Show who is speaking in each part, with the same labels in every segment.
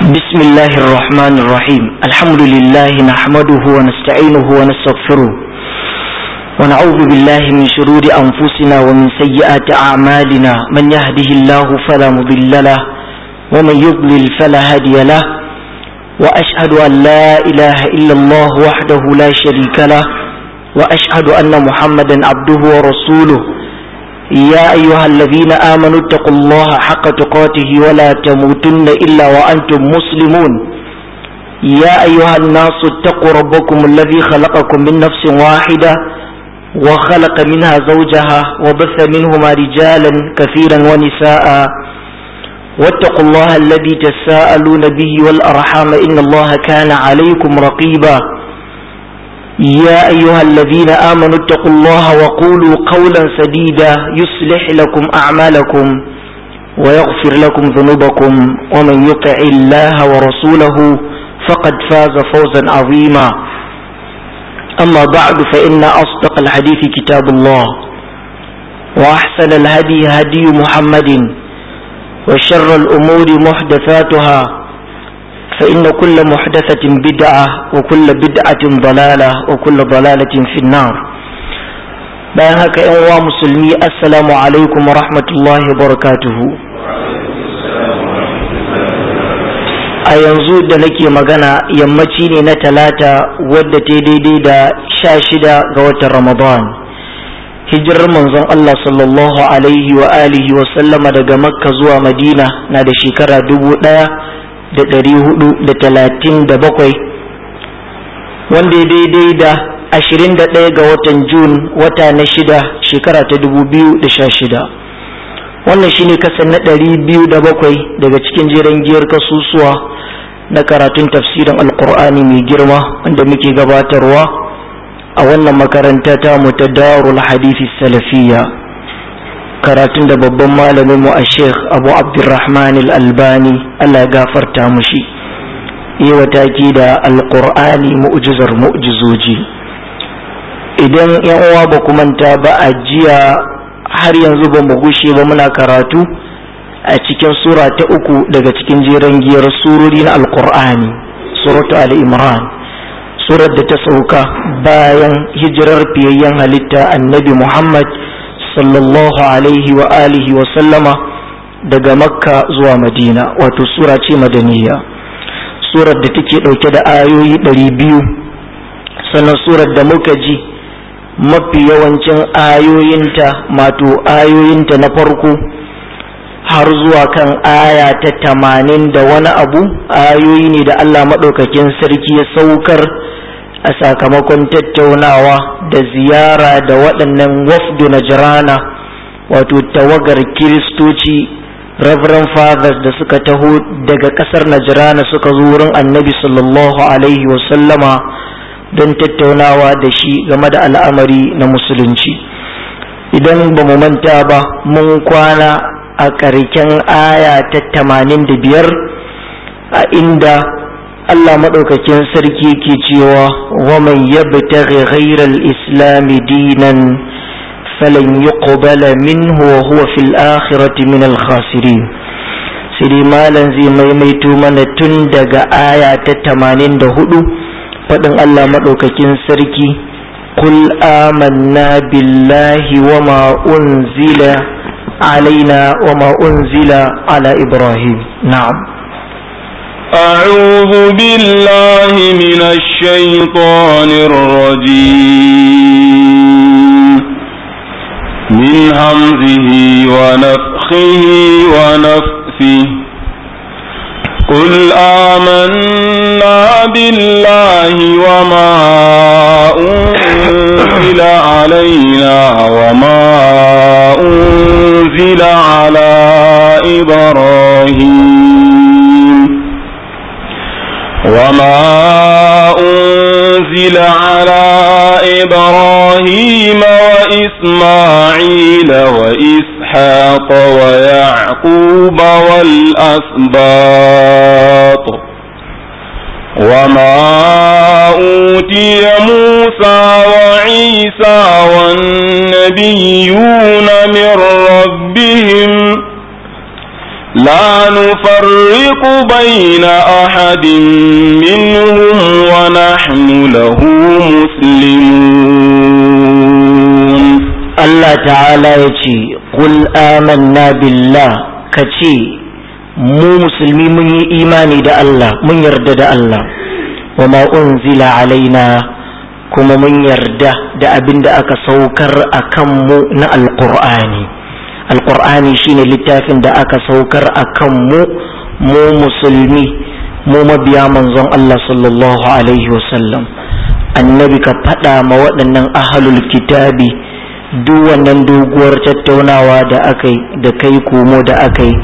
Speaker 1: بسم الله الرحمن الرحيم الحمد لله نحمده ونستعينه ونستغفره ونعوذ بالله من شرور أنفسنا ومن سيئات أعمالنا من يهده الله فلا مضل له ومن يضلل فلا هادي له وأشهد أن لا إله إلا الله وحده لا شريك له وأشهد أن محمدا عبده ورسوله يا أيها الذين آمنوا اتقوا الله حق تقاته ولا تموتن إلا وأنتم مسلمون يا أيها الناس اتقوا ربكم الذي خلقكم من نفس واحدة وخلق منها زوجها وبث منهما رجالا كثيرا ونساء واتقوا الله الذي تساءلون به والأرحام إن الله كان عليكم رقيبا يا أيها الذين آمنوا اتقوا الله وقولوا قولا سديدا يصلح لكم أعمالكم ويغفر لكم ذنوبكم ومن يطع الله ورسوله فقد فاز فوزا عظيما أما بعد فإن أصدق الحديث كتاب الله وأحسن الهدي هدي محمد وشر الأمور محدثاتها فإن كل محدثة بدعة وكل بدعة ضلالة وكل ضلالة في النار bayan haka ‘yan uwa musulmi assalamu alaikum wa rahmatullahi wa barakatuhu a yanzu da nake magana yammaci ne na talata wadda ta daidai da sha shida ga watan ramadan hijirar manzon Allah sallallahu alaihi wa alihi wa sallama daga makka zuwa madina na da shekara dubu ɗaya da ɗari hudu da talatin da bakwai wanda ya daidai da ashirin da ɗaya ga watan jun wata na shida shekara ta dubu biyu da sha shida wannan shine kasan na ɗari biyu da bakwai daga cikin jiran giyar kasusuwa na karatun tafsirin alkur'ani mai girma wanda muke gabatarwa a wannan makaranta ta mu ta darul hadisi salafiyya karatun da babban malamin mu a sheikh abu abdurrahman al-albani allah ya gafarta mushi yi wataki da alkur'ani mu'jizar mu'jizoji idan yan uwa ba ku manta ba a jiya har yanzu ba mu gushe ba muna karatu a cikin sura ta uku daga cikin jeren giyar surori na alkur'ani suratu al-imran surar da ta sauka bayan hijirar fiyayyen halitta annabi muhammad sallallahu alaihi wa alihi wa sallama daga makka zuwa madina wato sura ce madaniya surar da take ɗauke da ayoyi ɗari biyu sannan surar da muka ji mafi yawancin ayoyinta mato ayoyinta na farko har zuwa kan aya ta tamanin da wani abu ayoyi ne da allah maɗaukakin sarki ya saukar a sakamakon tattaunawa da ziyara da waɗannan wafdu na jirana wato tawagar kiristoci reverend fathers da suka taho daga ƙasar najirana suka zo wurin annabi sallallahu alaihi wasallama don tattaunawa da shi game da al'amari na musulunci idan ba mu manta ba mun kwana a ƙarken aya ta tamanin da biyar a inda Allah maɗaukakin sarki ke cewa waman yabtaghi ghairal islami dinan falan yuqbala minhu wa huwa fil akhirati min al khasirin sai dai malam zai maimaito mana tun daga aya ta tamanin da hudu faɗin Allah maɗaukakin sarki kul amanna billahi wa ma unzila alaina wa ma unzila ala ibrahim na'am
Speaker 2: أعوذ بالله من الشيطان الرجيم من همزه ونفخه ونفثه قل آمنا بالله وما أنزل علينا وما أنزل على إبراهيم وما أنزل على إبراهيم وإسماعيل وإسحاق ويعقوب والأسباط وما أوتي موسى وعيسى والنبيون من ربهم لا نفرق بين أحد منهم ونحن له مسلمون
Speaker 1: الله تعالى يتي قل آمنا بالله كتي mu musulmi mun yi imani da Allah mun yarda da Allah wa ma unzila alaina kuma mun yarda da abin da aka saukar a kanmu na alƙur'ani alƙur'ani shine littafin da aka saukar a kanmu mu musulmi mu mabiya manzon Allah sallallahu alaihi wasallam annabi ka faɗa ma waɗannan ahalul kitabi duk wannan doguwar tattaunawa da aka da kai komo da aka yi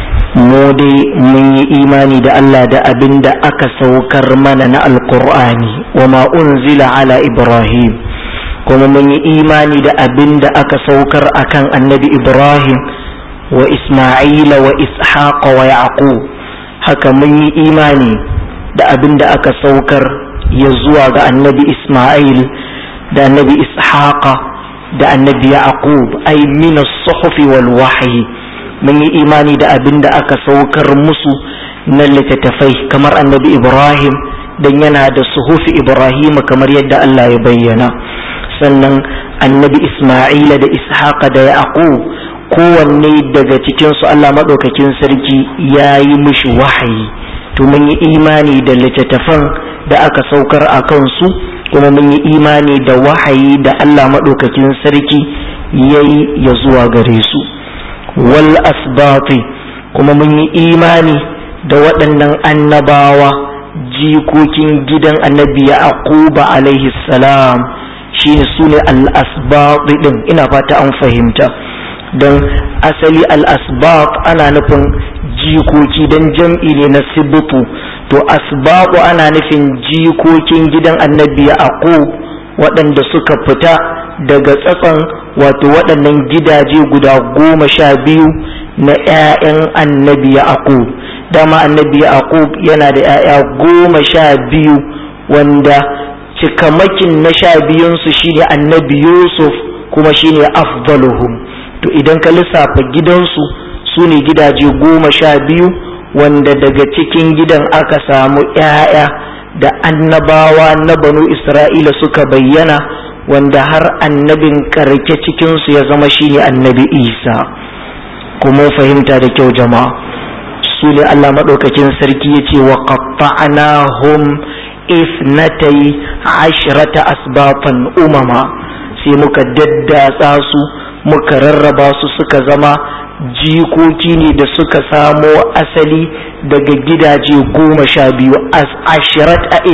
Speaker 1: mu dai mun yi imani da Allah da abin da aka saukar mana na alkur'ani wa ma unzila ala ibrahim kuma mun yi imani da abin da aka saukar akan annabi ibrahim wa isma'ila wa ishaqa wa yaqub haka mun yi imani da abin da aka saukar ya zuwa ga annabi isma'il da annabi ishaqa da annabi yaqub ay min as-suhufi wal wahyi mun yi imani da abin da aka saukar musu na littattafai kamar annabi ibrahim dan yana da suhufi ibrahim kamar yadda Allah ya bayyana sannan annabi isma'ila da ishaqa da yaqub kowanne daga cikinsu Allah maɗaukakin sarki ya yi mishi wahayi to mun yi imani da littattafan da aka saukar a kansu kuma mun yi imani da wahayi da Allah maɗaukakin sarki ya yi ya zuwa gare su wal asbati kuma mun yi imani da waɗannan annabawa jikokin gidan annabi yaquba alaihi salam shine sune al asbati din ina fata an fahimta don asali al-asbaq ana nufin jikoki don jam'i ne na sibutu to asbaqu ana nufin jikokin gidan annabi yaqub waɗanda suka fita daga tsatson wato waɗannan gidaje guda goma sha biyu na 'ya'yan annabi yaqub dama annabi yaqub yana da 'ya'ya goma sha biyu wanda cikamakin na sha biyunsu shine annabi yusuf kuma shine afdaluhum to idan ka lissafa gidansu su ne gidaje goma sha biyu wanda daga cikin gidan aka samu ‘ya'ya da annabawa na banu isra'ila suka bayyana wanda har annabin karke cikinsu ya zama shine annabi isa kuma fahimta da kyau jama'a su ne allah maɗaukakin sarki ya ce wa qatta'nahum ifnatai ashrata asbatan umama sai muka daddatsa su muka rarraba su suka zama jikoki ne da suka samo asali daga gidaje goma sha biyu ashirat a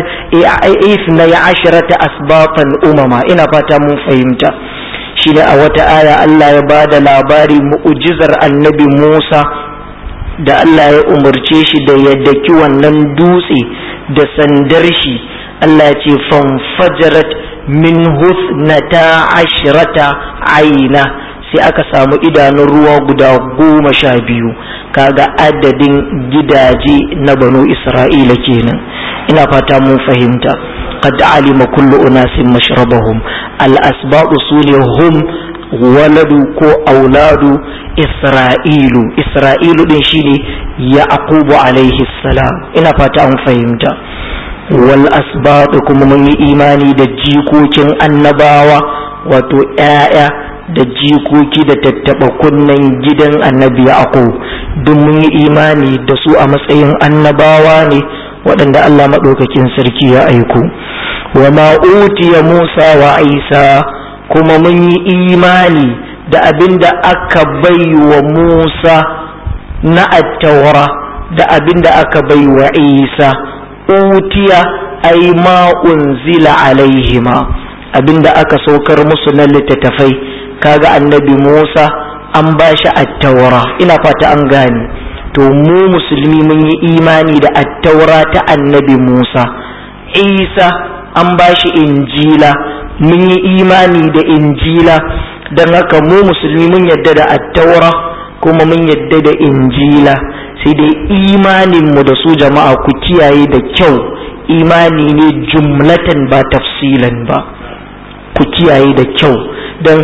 Speaker 1: ifna ya ashirata asbatan umama ina fata mun fahimta shi ne a wata aya Allah ya ba da labari mu'ujizar annabi Musa da Allah ya umarce shi da ya daki wannan dutse da sandar shi Allah ya ce fanfajarat min husnata ashirata aina sai aka samu idanun ruwa guda goma sha biyu kaga adadin gidaje na banu isra'ila kenan ina fata mun fahimta qad alima kullu unasin mashrabahum al asbaqu sune hum waladu ko auladu isra'ilu isra'ilu din shine yaqubu alaihi salam ina fata an fahimta wal asbaq kuma mun yi imani da jikokin annabawa wato ‘ya'ya da jikoki da tattaɓa kunnen gidan annabi yaqub duk mun yi imani da su a matsayin annabawa ne waɗanda Allah maɗaukakin sarki ya aiko wa ma'utiya Musa wa Isa kuma mun yi imani da abin da aka bai wa Musa na attaura da abin da aka bai wa Isa utiya ai ma unzila alaihima abinda aka saukar musu na littattafai kaga annabi Musa an ba shi attaura ina fata an gane to mu musulmi mun yi imani da attaura ta annabi Musa Isa an ba shi injila mun yi imani da injila don haka mu musulmi mun yadda da attaura kuma mun yadda da injila sai dai imaninmu da su jama'a ku kiyaye da kyau imani ne jumlatan ba tafsilan ba ku kiyaye da kyau don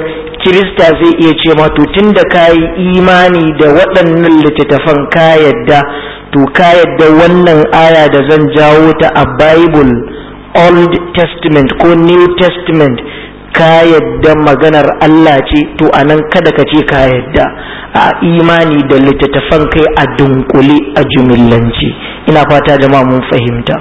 Speaker 1: kirista zai iya ce ma to tun da ka yi imani da waɗannan littattafan ka yadda to ka yadda wannan aya da zan jawo ta a bible old testament ko new testament ka yadda maganar Allah ce to anan kada ka ce ka yadda a imani da littattafan kai a dunkule a jumillance ina fata jama'a mun fahimta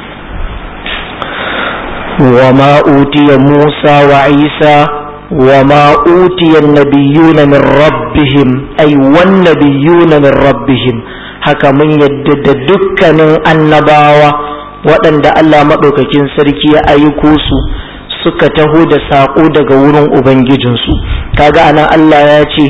Speaker 1: wa ma utiya Musa wa Isa wa ma utiya nabiyuna min rabbihim ay wan nabiyuna min rabbihim haka mun yadda da dukkanin annabawa waɗanda Allah maɗaukakin sarki ya aiko su suka taho da saƙo daga wurin Ubangijinsu kaga anan Allah ya ce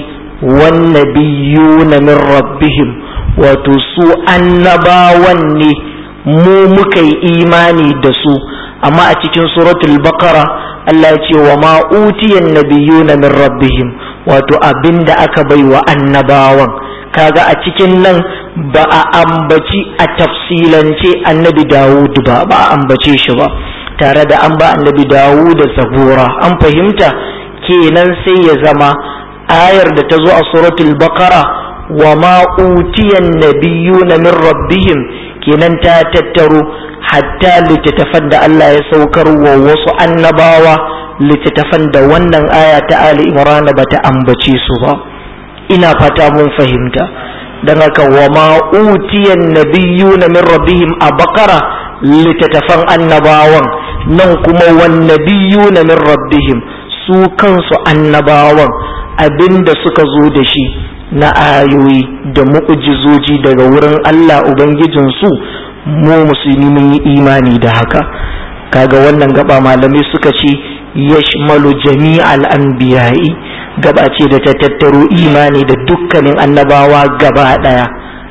Speaker 1: wannabiyuna min rabbihim wato su annabawan ne mu muka yi imani da su amma a cikin suratul baqara Allah ya ce wa ma utiyan nabiyuna min rabbihim wato abinda aka bai wa annabawan kaga a cikin nan ba a ambaci a tafsilance annabi Dawud ba ba a ambace shi ba tare da an ba annabi dawu da zabura an fahimta kenan sai ya zama ayar da ta zo a suratul baqara wa ma utiyan nabiyuna min rabbihim kenan ta tattaro hatta littattafan da Allah ya saukar wa wasu annabawa littattafan da wannan aya ta Ali Imran ba ta ambace su ba ina fata mun fahimta dan haka wa ma utiyan nabiyuna min rabbihim a baqara littattafan annabawan nan kuma wannabiyu na min rabbihim su kansu annabawan abinda suka zo da shi na ayoyi da mu'ujizoji daga wurin Allah Ubangijinsu mu musulmi mun yi imani da haka kaga wannan gaba malamai suka ce yashmalu jami'al anbiya'i gaba ce da ta tattaro imani da dukkanin annabawa gaba daya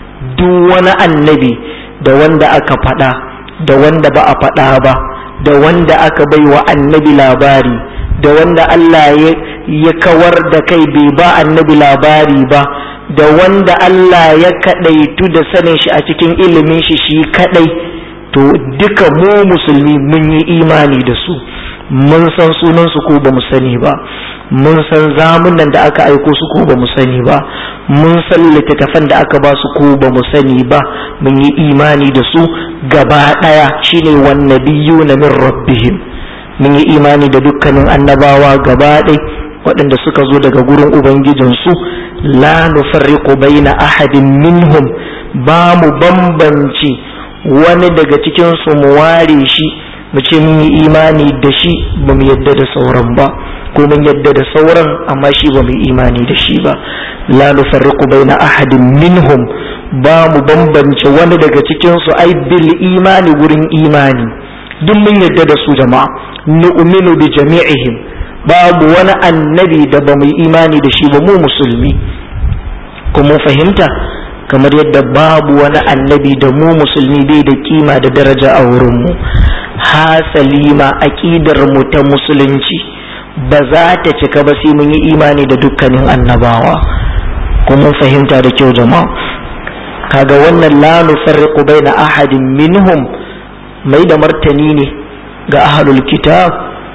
Speaker 1: duk wani annabi da wanda aka faɗa da wanda ba a faɗa ba da wanda aka bai wa annabi labari da wanda Allah ya kawar da kai bai ba annabi labari ba da wanda Allah ya kaɗaitu da sanin shi a cikin ilimin shi shi kaɗai to duka mu musulmi mun yi imani da su mun san sunansu ko ba mu sani ba mun san zamunan da aka aiko su ko ba mu sani ba mun san littattafan da aka ba su ko ba mu sani ba mun yi imani da su gaba ɗaya shine wannabiyu na min rabbihim mun yi imani da dukkanin annabawa gaba ɗaya waɗanda suka zo daga gurin ubangijinsu la nufarriqu baina ahadin minhum ba mu bambance wani daga cikin su mu ware shi mu ce mun yi imani da shi ba mu yadda da sauran ba ko mun yadda da sauran amma shi ba mu yi imani da shi ba la nufarriqu baina ahadin minhum ba mu bambance wani daga cikin su ai bil imani gurin imani duk mun yadda da su jama'a nu'minu bi jami'ihim babu wani annabi da ba mu yi imani da shi ba mu musulmi kuma fahimta kamar yadda babu wani annabi da mu musulmi bai da kima da daraja a wurinmu hasali ma aƙidar mu ta musulunci ba za ta cika ba sai mun yi imani da dukkanin annabawa kuma fahimta da kyau jama'a kaga wannan la nufarriqu baina ahadin minhum mai da martani ne ga ahlul kitab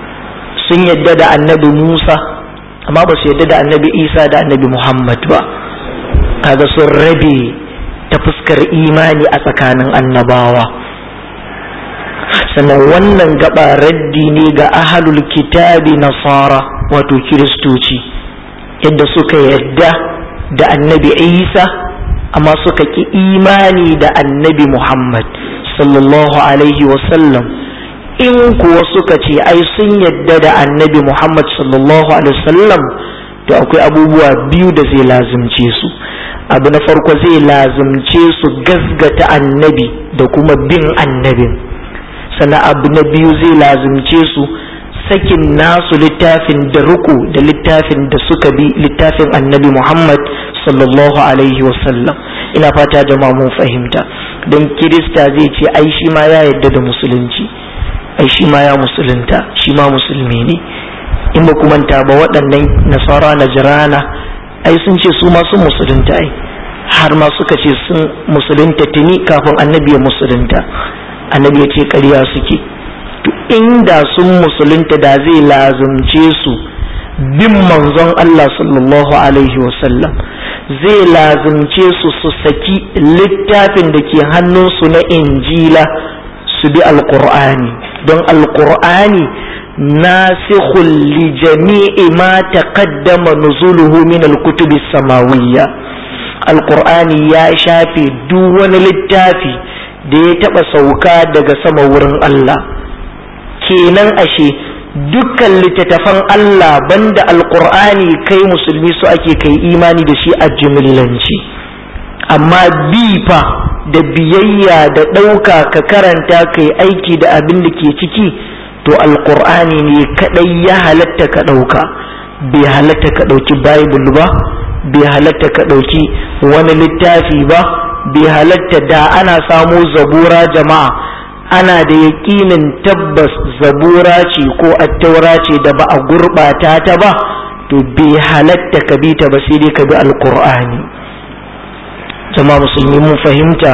Speaker 1: sun yadda da annabi Musa amma ba su yadda da annabi Isa da annabi Muhammad ba kaga sun rabe ta fuskar imani a tsakanin annabawa sannan wannan gaba raddi ne ga ahalul kitabi nasara wato kiristoci yadda suka yadda da annabi Isa amma suka ki imani da annabi Muhammad sallallahu alaihi wasallam in kuwa suka ce ai sun yadda da annabi Muhammad sallallahu alaihi wasallam to akwai abubuwa biyu da zai lazimce su abu na farko zai lazimce su gasgata annabi da kuma bin annabin sannan abu na biyu zai lazimce su sakin nasu littafin da ruku da littafin da suka bi littafin annabi Muhammad sallallahu alaihi wasallam ina fata jama'a mun fahimta don kirista zai ce ai shi ma ya yadda da musulunci ai shi ma ya musulunta shi ma musulmi ne in ba manta ba waɗannan nasara na jirana ai sun ce su ma sun musulunta ai har ma suka ce sun musulunta tuni kafin annabi ya musulunta annabi ya ce ƙarya suke to inda sun musulunta da zai lazumce su bin manzon Allah sallallahu alaihi wasallam zai lazimce su su saki littafin da ke hannunsu na injila su bi alkur'ani don alkur'ani nasikhul li jami'i ma taqaddama nuzuluhu min alkutubi samawiyya alkur'ani ya shafe duk wani littafi da ya taɓa sauka daga sama wurin Allah kenan ashe dukkan littattafan Allah banda alkur'ani kai musulmi su ake kai imani da shi a jimillanci amma bi fa da biyayya da ɗauka ka karanta kai aiki da abin da ke ciki to alkur'ani ne kaɗai ya halatta ka ɗauka bai halatta ka ɗauki bible ba bai halatta ka ɗauki wani littafi ba bai halatta da ana samo zabura jama'a ana da yaƙinin tabbas zabura ce ko attaura ce da ba a gurɓata ta ba to bai halatta ka bi ta ba sai dai ka bi alkur'ani jama'a musulmi mun fahimta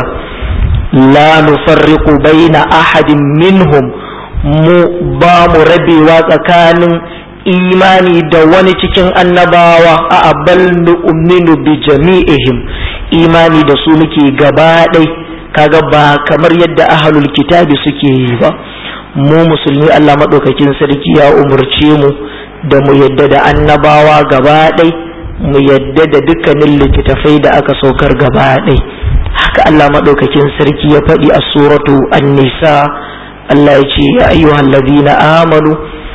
Speaker 1: la nufarriqu baina ahadin minhum mu ba mu rabewa tsakanin imani da wani cikin annabawa a abal nu'minu bi jami'ihim imani da su muke gaba ɗai kaga ba kamar yadda ahlul kitabi suke yi ba mu musulmi Allah maɗaukakin sarki ya umurce mu da mu yadda da annabawa gaba ɗai mu yadda da dukkanin littattafai da aka saukar gaba ɗai haka Allah maɗaukakin sarki ya faɗi a suratu an-nisa Allah ya ce ya ayyuhal ladina amanu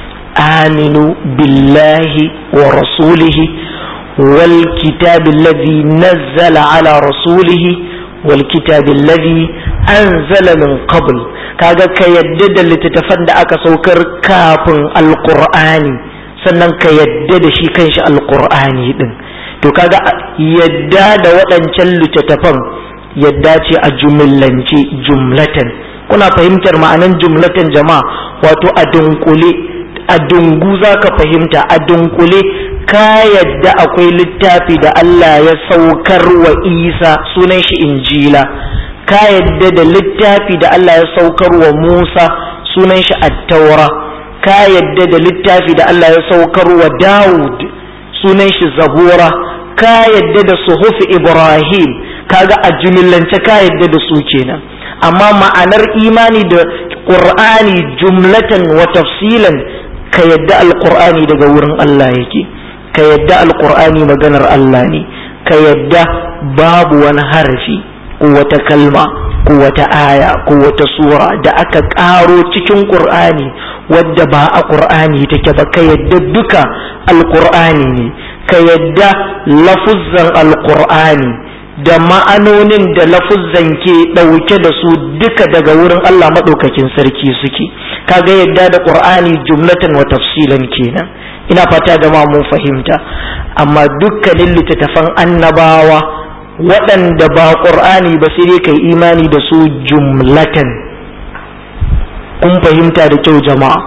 Speaker 1: aminu billahi wa rasulihi wal kitabi alladhi nazzala ala rasulihi wal kitabi alladhi anzala min qabl kaga ka yadda da littattafan da aka saukar kafin alqur'ani sannan ka yadda da shi kanshi alqur'ani din to kaga yadda da waɗancan littattafan yadda ce a jumillance jumlatan kuna fahimtar ma'anan jumlatan jama'a wato a dunkule a dungu za ka fahimta a dunkule ka yadda akwai littafi da Allah ya saukar wa Isa sunan shi injila ka yadda da littafi da Allah ya saukar wa Musa sunan shi attaura ka yadda da littafi da Allah ya saukar wa Dawud sunan shi zabura ka yadda da suhufi Ibrahim kaga a jumillance ka yadda da su kenan amma ma'anar imani da ƙur'ani jumlatan wa tafsilan ka yadda alƙur'ani daga wurin Allah yake ka yadda alƙur'ani maganar Allah ne ka yadda babu wani harafi ko wata kalma ko wata aya ko wata sura da aka ƙaro cikin ƙur'ani wadda ba a ƙur'ani take ba ka yadda duka alƙur'ani ne ka yadda lafuzzan alƙur'ani da ma'anonin da lafuzzan ke ɗauke da su duka daga wurin Allah maɗaukakin sarki suke kaga yadda da ƙur'ani jumlatan wa tafsilan kenan ina fata da ma mun fahimta amma dukkanin littattafan annabawa waɗanda ba ƙur'ani ba sai dai kai imani da su jumlatan kun fahimta da kyau jama'a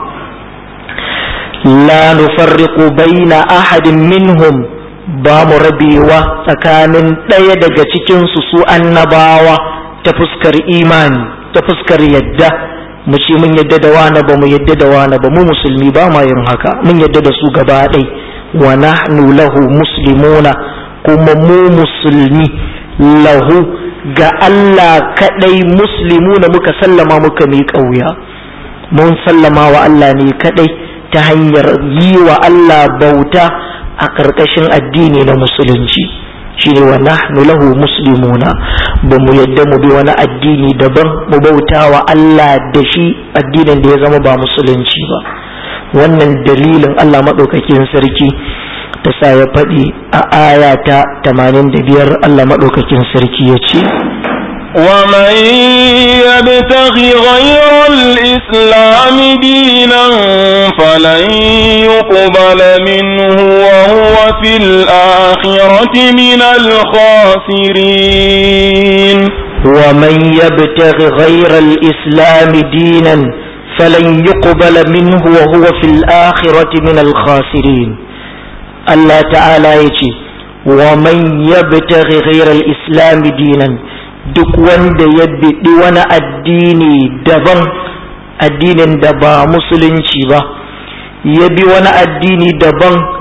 Speaker 1: la nufarriqu baina ahadin minhum ba mu rabewa tsakanin ɗaya daga cikinsu su annabawa ta fuskar imani ta fuskar yadda mu ce mun yadda da wani ba mu yadda da wani ba mu musulmi ba ma yin haka mun yadda da su gaba ɗai wa nahnu lahu muslimuna kuma mu musulmi lahu ga Allah kaɗai muslimuna muka sallama muka miƙa wuya mun sallama wa Allah ne kaɗai ta hanyar yi wa Allah bauta a ƙarƙashin addini na musulunci shi ne wa nahnu lahu muslimuna ba mu yadda mu bi wani addini daban mu bauta wa Allah da shi addinin da ya zama ba musulunci ba wannan dalilin Allah maɗaukakin sarki ta sa ya faɗi a aya ta 85 Allah maɗaukakin sarki ya ce
Speaker 2: ومن يبتغ غير الإسلام دينا فلن يقبل منه وهو في الآخرة من الخاسرين
Speaker 1: ومن يبتغ غير الإسلام دينا فلن يقبل منه وهو في الآخرة من الخاسرين الله تعالى يجي ومن يبتغ غير الإسلام دينا duk wanda ya biɗi wani addini daban addinin da ba musulunci ba ya bi wani addini daban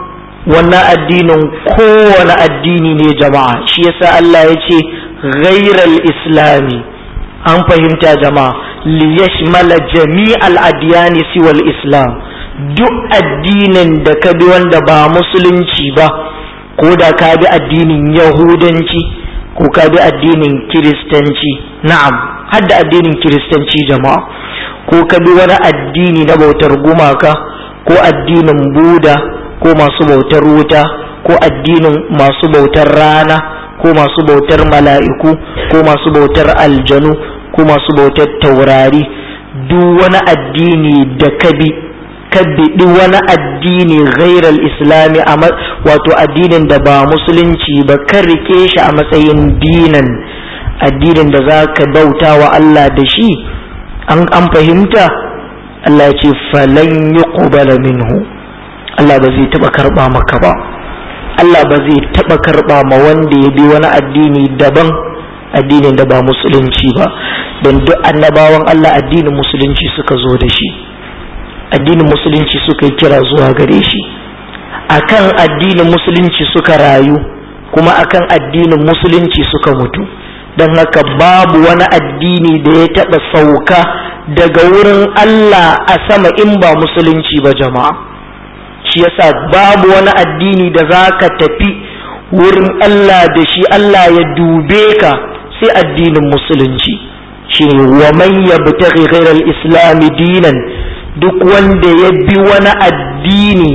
Speaker 1: wannan addinin kowane addini ne jama'a shi yasa Allah ya ce ghairal islami an fahimta jama'a liyashmala jami'al adyani siwal islam duk addinin da ka bi wanda ba musulunci ba ko da ka bi addinin yahudanci ko ka bi addinin kiristanci na'am har da addinin kiristanci jama'a ko ka bi wani addini na bautar gumaka ko addinin buda ko masu bautar wuta ko addinin masu bautar rana ko masu bautar mala'iku ko masu bautar aljanu ko masu bautar taurari duk wani addini da ka bi ka biɗi wani addini ghairal islami wato addinin da ba musulunci ba kan rike shi a matsayin dinan addinin da za ka bauta wa Allah da shi an fahimta Allah ya ce falan yi minhu Allah ba zai taɓa karɓa maka ba Allah ba zai taɓa karɓa ma wanda ya bi wani addini daban addinin da ba musulunci ba don duk annabawan Allah addinin musulunci suka zo da shi addinin musulunci suka yi kira zuwa gare shi akan addinin musulunci suka rayu kuma akan addinin musulunci suka mutu don haka babu wani addini da ya taɓa sauka daga wurin Allah a sama in ba musulunci ba jama'a shi yasa babu wani addini da za ka tafi wurin Allah da shi Allah ya dube ka sai addinin musulunci shi ne wa man yabtaghi ghayra al-islam dinan duk wanda ya bi wani addini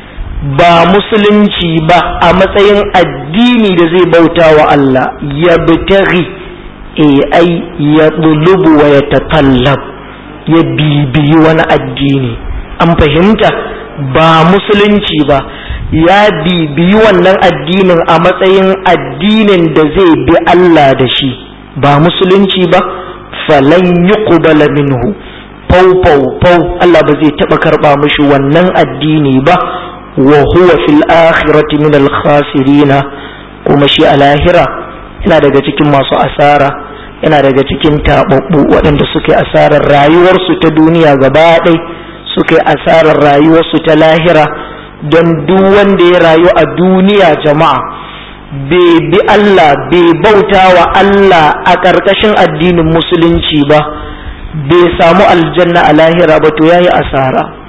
Speaker 1: ba musulunci ba a matsayin addini da zai bauta wa Allah ya bitaghi e ai ya bulubu wa ya tatallab ya bibiyi wani addini an fahimta ba musulunci ba ya bibiyi wannan addinin a matsayin addinin da zai bi Allah da shi ba musulunci ba falan yuqbala minhu fau fau fau Allah ba zai taba karba mishi wannan addini ba wa huwa fil akhirati min al khasirina kuma shi a lahira yana daga cikin masu asara yana daga cikin tababbu waɗanda suke asarar rayuwarsu ta duniya gaba ɗai suke asarar rayuwarsu ta lahira don duk wanda ya rayu a duniya jama'a bai bi Allah bai bauta wa Allah a ƙarƙashin addinin musulunci ba bai samu aljanna a lahira ba to yayi asara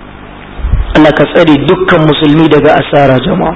Speaker 1: Allah ka tsare dukkan musulmi daga asara jama'a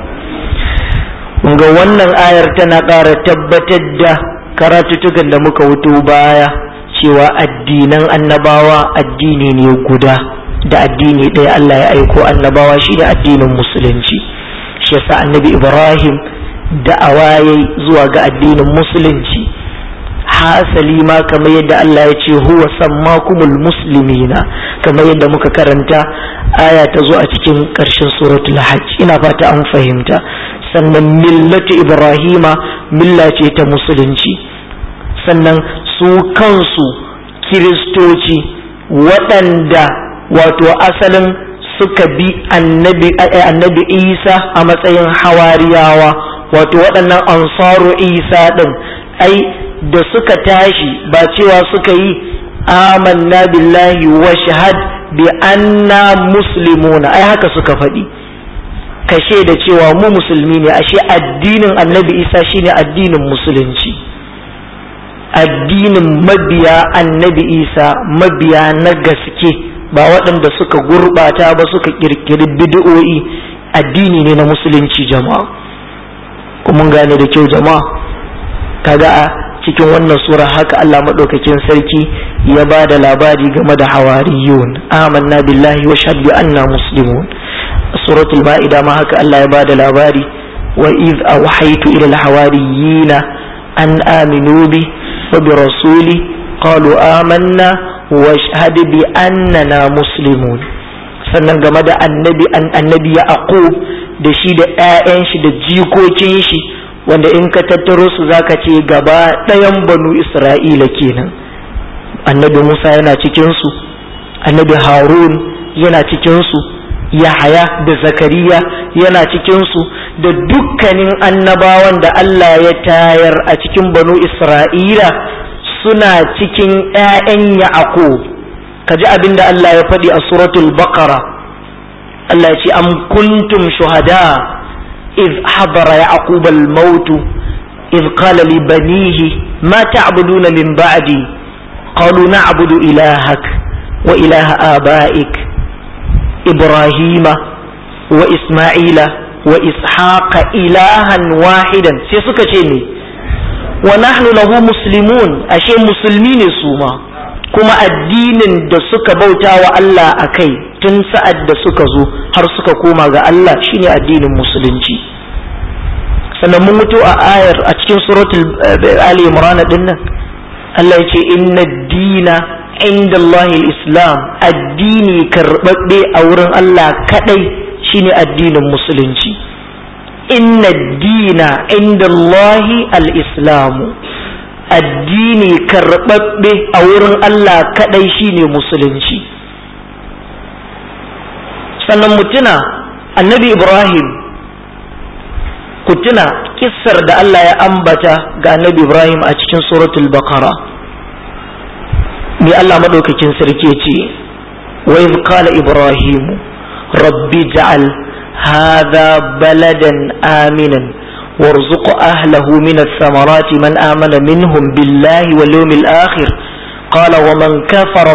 Speaker 1: ga wannan ayar tana ƙara tabbatar da karatutukan da muka wuto baya cewa addinan annabawa addini ne guda da addini ɗaya Allah ya aiko annabawa shi da addinin musulunci shi yasa annabi Ibrahim da awaye zuwa ga addinin musulunci hasali ma kamar yadda Allah ya ce huwa sammakumul muslimina kamar yadda muka karanta aya ta zo a cikin ƙarshen suratul hajj ina fata an fahimta sannan millatu ibrahima milla ce ta musulunci sannan su kansu kiristoci waɗanda wato asalin suka bi annabi annabi isa a matsayin hawariyawa wato waɗannan ansaru isa ɗin ai da suka tashi ba cewa suka yi amanna billahi wa shahad bi anna muslimuna ai haka suka faɗi kashe da cewa mu musulmi ne ashe addinin annabi isa shine addinin musulunci addinin mabiya annabi isa mabiya na gaske ba waɗanda suka gurɓata ba suka ƙirƙiri bid'o'i addini ne na musulunci jama'a kuma gane da kyau jama'a kaga a cikin wannan sura haka Allah maɗaukakin sarki ya ba da labari game da hawariyun amanna billahi wa shahadu anna muslimun suratul ma'ida ma haka Allah ya ba da labari wa iz awhaytu ila alhawariyina an aminu bi wa bi rasuli qalu amanna wa shahadu bi annana muslimun sannan game da annabi annabi ya aqub da shi da 'ya'yan shi da jikokin shi wanda in ka tattaro su zaka ce gaba ɗayan banu isra'ila kenan annabi musa yana cikinsu annabi harun yana cikinsu yahaya da zakariya yana cikinsu da dukkanin annabawan da allah ya tayar a cikin banu isra'ila suna cikin 'ya'yan ya'aqub ka ji abin da allah ya faɗi a suratul baqara Allah ce am kuntum shuhada iz hadara yaqub al-maut iz qala li banihi ma ta'buduna min ba'di qalu na'budu ilahak wa ilaha abaik ibrahima wa isma'ila wa ishaqa ilahan wahidan sai suka ce ne wa nahnu lahu muslimun ashe musulmi ne su ma kuma addinin da suka bauta wa Allah a kai tun sa'ad da suka zo har suka koma ga Allah shine addinin musulunci sannan mun mutu a ayar a cikin suratul Ali Imran din nan Allah yace inna dina inda Allah islam addini karbabbe a wurin Allah kadai shine addinin musulunci inna dina inda Allah al-islamu addini karɓaɓɓe a wurin Allah kaɗai shine musulunci sannan mutuna annabi Ibrahim ku tuna kissar da Allah ya ambata ga annabi Ibrahim a cikin suratul baqara me Allah maɗaukakin sarki ce wa iz qala Ibrahim rabbi ja'al hadha baladan aminan وارزق أهله من الثمرات من آمن منهم بالله واليوم الآخر قال ومن كفر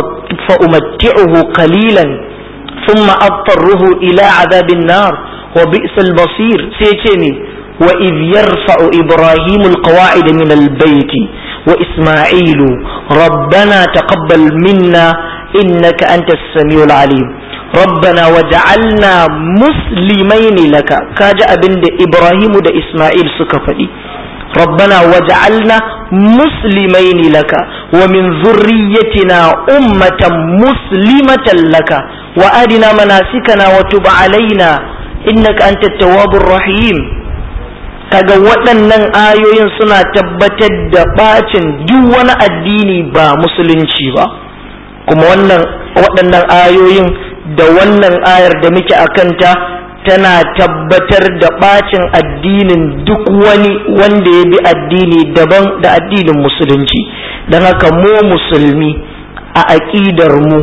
Speaker 1: فأمتعه قليلا ثم أضطره إلى عذاب النار وبئس المصير سيتمي وإذ يرفع إبراهيم القواعد من البيت وإسماعيل ربنا تقبل منا إنك أنت السميع العليم ربنا وجعلنا مسلمين لك كاجا ابن ابراهيم دا اسماعيل سكفدي ربنا وجعلنا مسلمين لك ومن ذريتنا أمة مسلمة لك وأرنا مناسكنا وتب علينا إنك أنت التواب الرحيم kaga waɗannan ayoyin suna tabbatar da ɓacin duk wani addini ba musulunci ba kuma wannan waɗannan ayoyin da wannan ayar da muke a kanta tana tabbatar da ɓacin addinin duk wani wanda ya bi addini daban da addinin musulunci don haka mu musulmi a aƙidar mu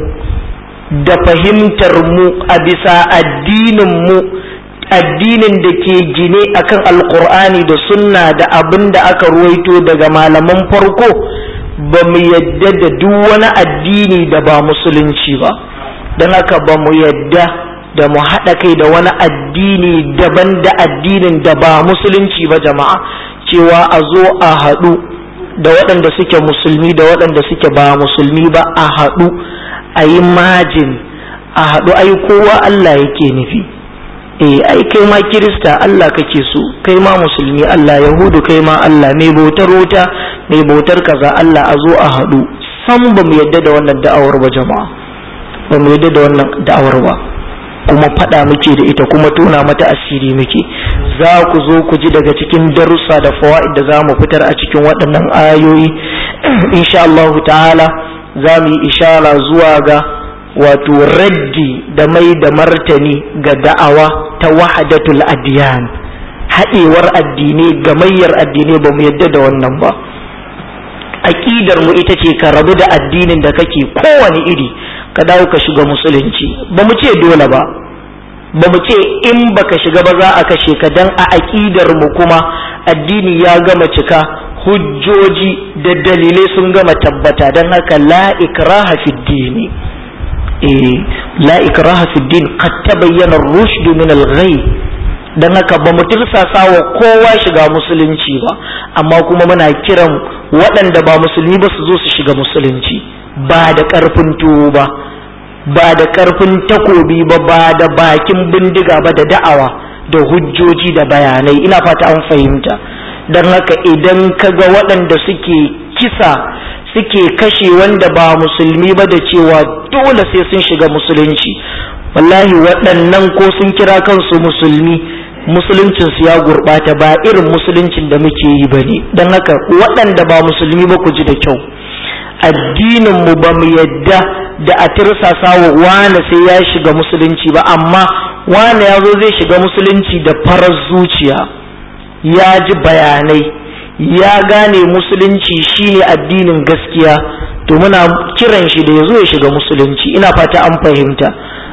Speaker 1: da fahimtar mu a bisa addinin mu addinin da ke gine akan alkur'ani da sunna da abin da aka ruwaito daga malaman farko ba mu yadda da duk wani addini da ba musulunci ba don haka ba mu yadda da mu haɗa kai da wani addini daban da addinin da ba musulunci ba jama'a cewa a zo a haɗu da waɗanda suke musulmi da waɗanda suke ba musulmi ba a haɗu a yi majin a haɗu ai kowa Allah yake nufi eh ai kai ma kirista Allah kake so kai ma musulmi Allah yahudu kai ma Allah mai bautar wuta mai bautar kaza Allah a zo a haɗu san ba mu yadda da wannan da'awar ba jama'a ba mu yadda da wannan da'awar ba kuma faɗa muke da ita kuma tona mata asiri muke za ku zo ku ji daga cikin darussa da fawa'id da za mu fitar a cikin waɗannan ayoyi insha Allah ta'ala za mu yi ishara zuwa ga wato raddi da mai da martani ga da'awa ta wahadatul adiyan haɗewar addinai gamayyar addinai ba mu yadda da wannan ba aƙidar mu ita ce ka rabu da addinin da kake kowane iri ka dawo ka shiga musulunci ba mu ce dole ba ba mu ce in baka shiga ba za a kashe ka dan a aƙidar mu kuma addini ya gama cika hujjoji da dalilai sun gama tabbata don haka la ikraha fi dini eh la ikraha fi din qad tabayyana ar-rushd min al-ghay dan haka ba mu tirsasa wa kowa shiga musulunci ba amma kuma muna kiran waɗanda ba musulmi ba su zo su shiga musulunci ba da ƙarfin tuwo ba ba da ƙarfin takobi ba ba da bakin bindiga ba da da'awa da hujjoji da bayanai ina fata an fahimta don haka idan ka ga waɗanda suke kisa suke kashe wanda ba musulmi ba da cewa dole sai sun shiga musulunci wallahi waɗannan ko sun kira kansu musulmi musuluncinsu ya gurɓata ba irin musuluncin da muke yi ba ne don haka waɗanda ba musulmi ba ku ji da kyau addininmu ba mu yadda da a tirsasa wa wane sai ya shiga musulunci ba amma wane ya zo zai shiga musulunci da farar zuciya ya ji bayanai ya gane musulunci shine addinin gaskiya to muna kiran shi da ya zo ya shiga musulunci ina fata an fahimta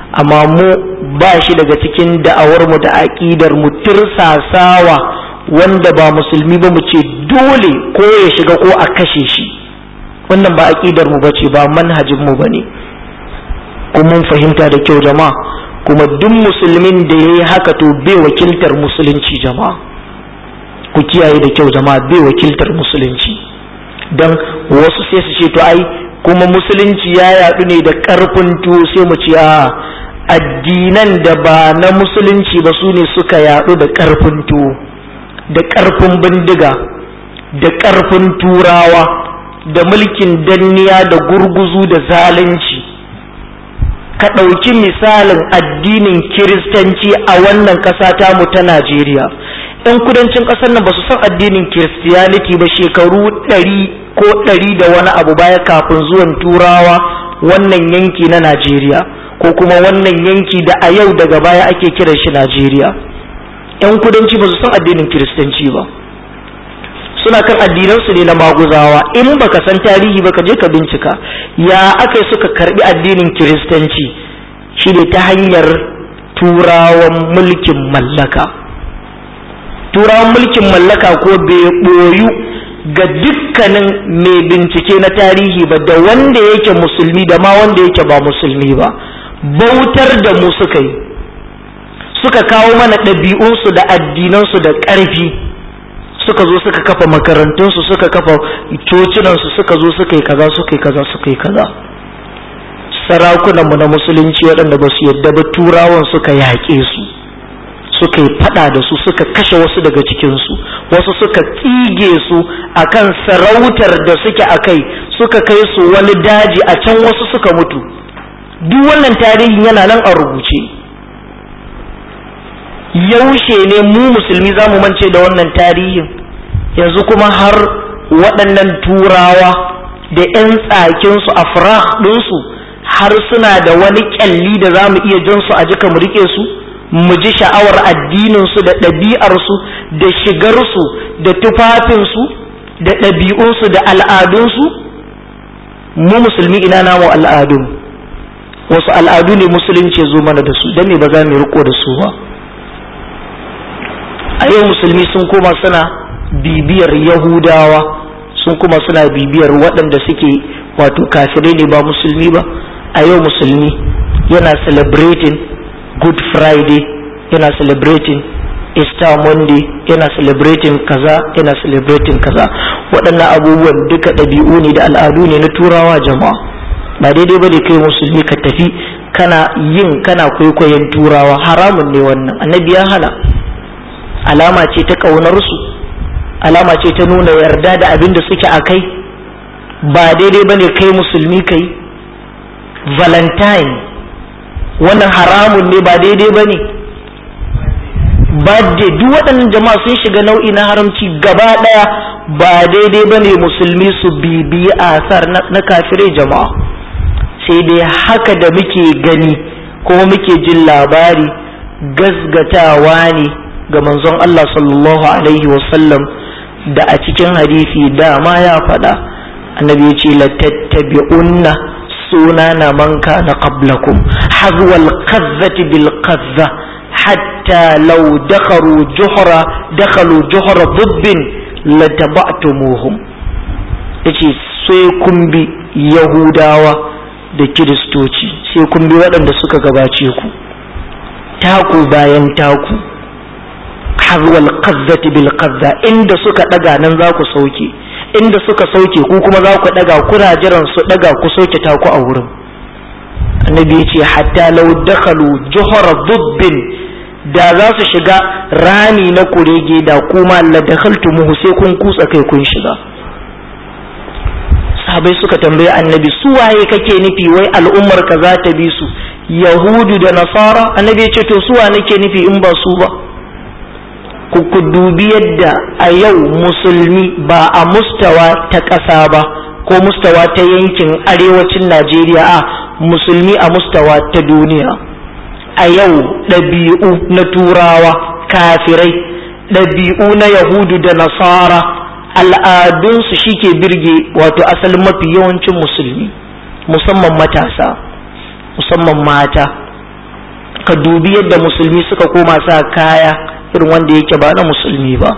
Speaker 1: amma mu ba shi daga cikin da'awarmu da aƙidar mu tirsasawa wanda ba musulmi ba mu ce dole ko ya shiga ko a kashe shi wannan ba aƙidar mu bace ba manhajin mu bane kuma mun fahimta da kyau jama'a kuma duk musulmin da yayi haka to bai wakiltar musulunci jama'a ku kiyaye da kyau jama'a bai wakiltar musulunci dan wasu sai su ce to ai kuma musulunci ya yaɗu ne da ƙarfin tuwo sai mu ce a addinan da ba na musulunci ba su ne suka yaɗu da ƙarfin tuwo da ƙarfin bindiga da ƙarfin turawa da mulkin danniya da gurguzu da zalunci ka ɗauki misalin addinin kiristanci a wannan ƙasa tamu ta najeriya 'yan kudancin ƙasar nan ba su san addinin kiristiyaniti ba shekaru ɗari ko ɗari da wani abu baya kafin zuwan turawa wannan yanki na najeriya ko kuma wannan yanki da a yau daga baya ake kiran shi najeriya 'yan kudanci ba su san addinin kiristanci ba suna kan addinansu ne na maguzawa in baka san tarihi ba ka je ka bincika ya aka suka karbi addinin kiristanci shi ne ta hanyar turawan mulkin mallaka turawan mulkin mallaka ko bai ɓoyu ga dukkanin mai bincike na tarihi ba da wanda yake musulmi da ma wanda yake ba musulmi ba bautar da mu suka yi suka kawo mana ɗabi'unsu da addinansu da ƙarfi suka zo suka kafa makarantunsu suka kafa cocinansu suka zo suka yi kaza suka yi kaza suka yi kaza sarakunanmu na musulunci waɗanda ba su yadda ba turawan suka yaƙe su suka yi fada da su suka kashe wasu daga cikinsu wasu suka tsige su akan sarautar da suke a kai suka kai su wani daji a can wasu suka mutu duk wannan tarihin yana nan a rubuce yaushe ne mu musulmi za mu mance da wannan tarihin yanzu kuma har waɗannan turawa da 'yan tsakinsu a ɗinsu har suna da wani ƙyalli da za mu iya jansu a jika mu riƙe su mu ji sha'awar addininsu da ɗabi'arsu da shigarsu da tufafinsu da ɗabi'unsu da al'adunsu mu musulmi ina namu al'adun wasu al'adu ne musulunci zo mana da su don me ba za mu riko da su ba a yau musulmi sun koma suna bibiyar yahudawa sun kuma suna bibiyar waɗanda suke wato kafirai ne ba musulmi ba a yau musulmi yana celebrating good friday yana celebrating easter monday yana celebrating kaza yana celebrating kaza waɗannan abubuwan duka ɗabi'u ne da al'adu ne na turawa jama'a ba daidai ba da kai musulmi ka tafi kana yin kana kwaikwayon turawa haramun ne wannan annabi ya hana alama ce ta ƙaunarsu alama ce ta nuna yarda da abin da suke a kai ba daidai ba ne kai musulmi kai valentine wannan haramun ne ba daidai ba ne birthday duk waɗannan jama'a sun shiga nau'i na haramci gaba ɗaya ba daidai ba ne musulmi su bibiyi asar na kafirai jama'a sai dai haka da muke gani kuma muke jin labari gasgatawa ne ga manzon Allah sallallahu alaihi wasallam da a cikin hadisi dama ya faɗa annabi ya ce latattabi'unna suna na man kana qablakum hazwal qazzati bil qazza hatta law dakharu juhra dakhalu juhra dubbin lataba'tumuhum yace sai kun bi yahudawa da kiristoci sai kun bi waɗanda suka gabace ku taku bayan taku hazwal qazzati bil qazza inda suka daga nan za ku sauke inda suka sauke ku kuma za ku daga kuna jiran su daga ku sauke ta ku a wurin annabi ya ce hatta law dakhalu juhra dubbin da za su shiga rami na kurege da kuma la dakhaltumuhu sai kun kutsa kai kun shiga sahabai suka tambayi annabi su waye kake nufi wai al'ummar ka za ta bi su yahudu da nasara annabi ya ce to su wa nake nufi in ba su ba ku ku dubi yadda a yau musulmi ba a mustawa ta ƙasa ba ko mustawa ta yankin arewacin najeriya a musulmi a mustawa ta duniya a yau ɗabi'u na turawa kafirai ɗabi'u na yahudu da nasara al'adunsu shi ke birge wato asalin mafi yawancin musulmi musamman matasa musamman mata ka dubi yadda musulmi suka koma sa kaya irin wanda yake ba na musulmi ba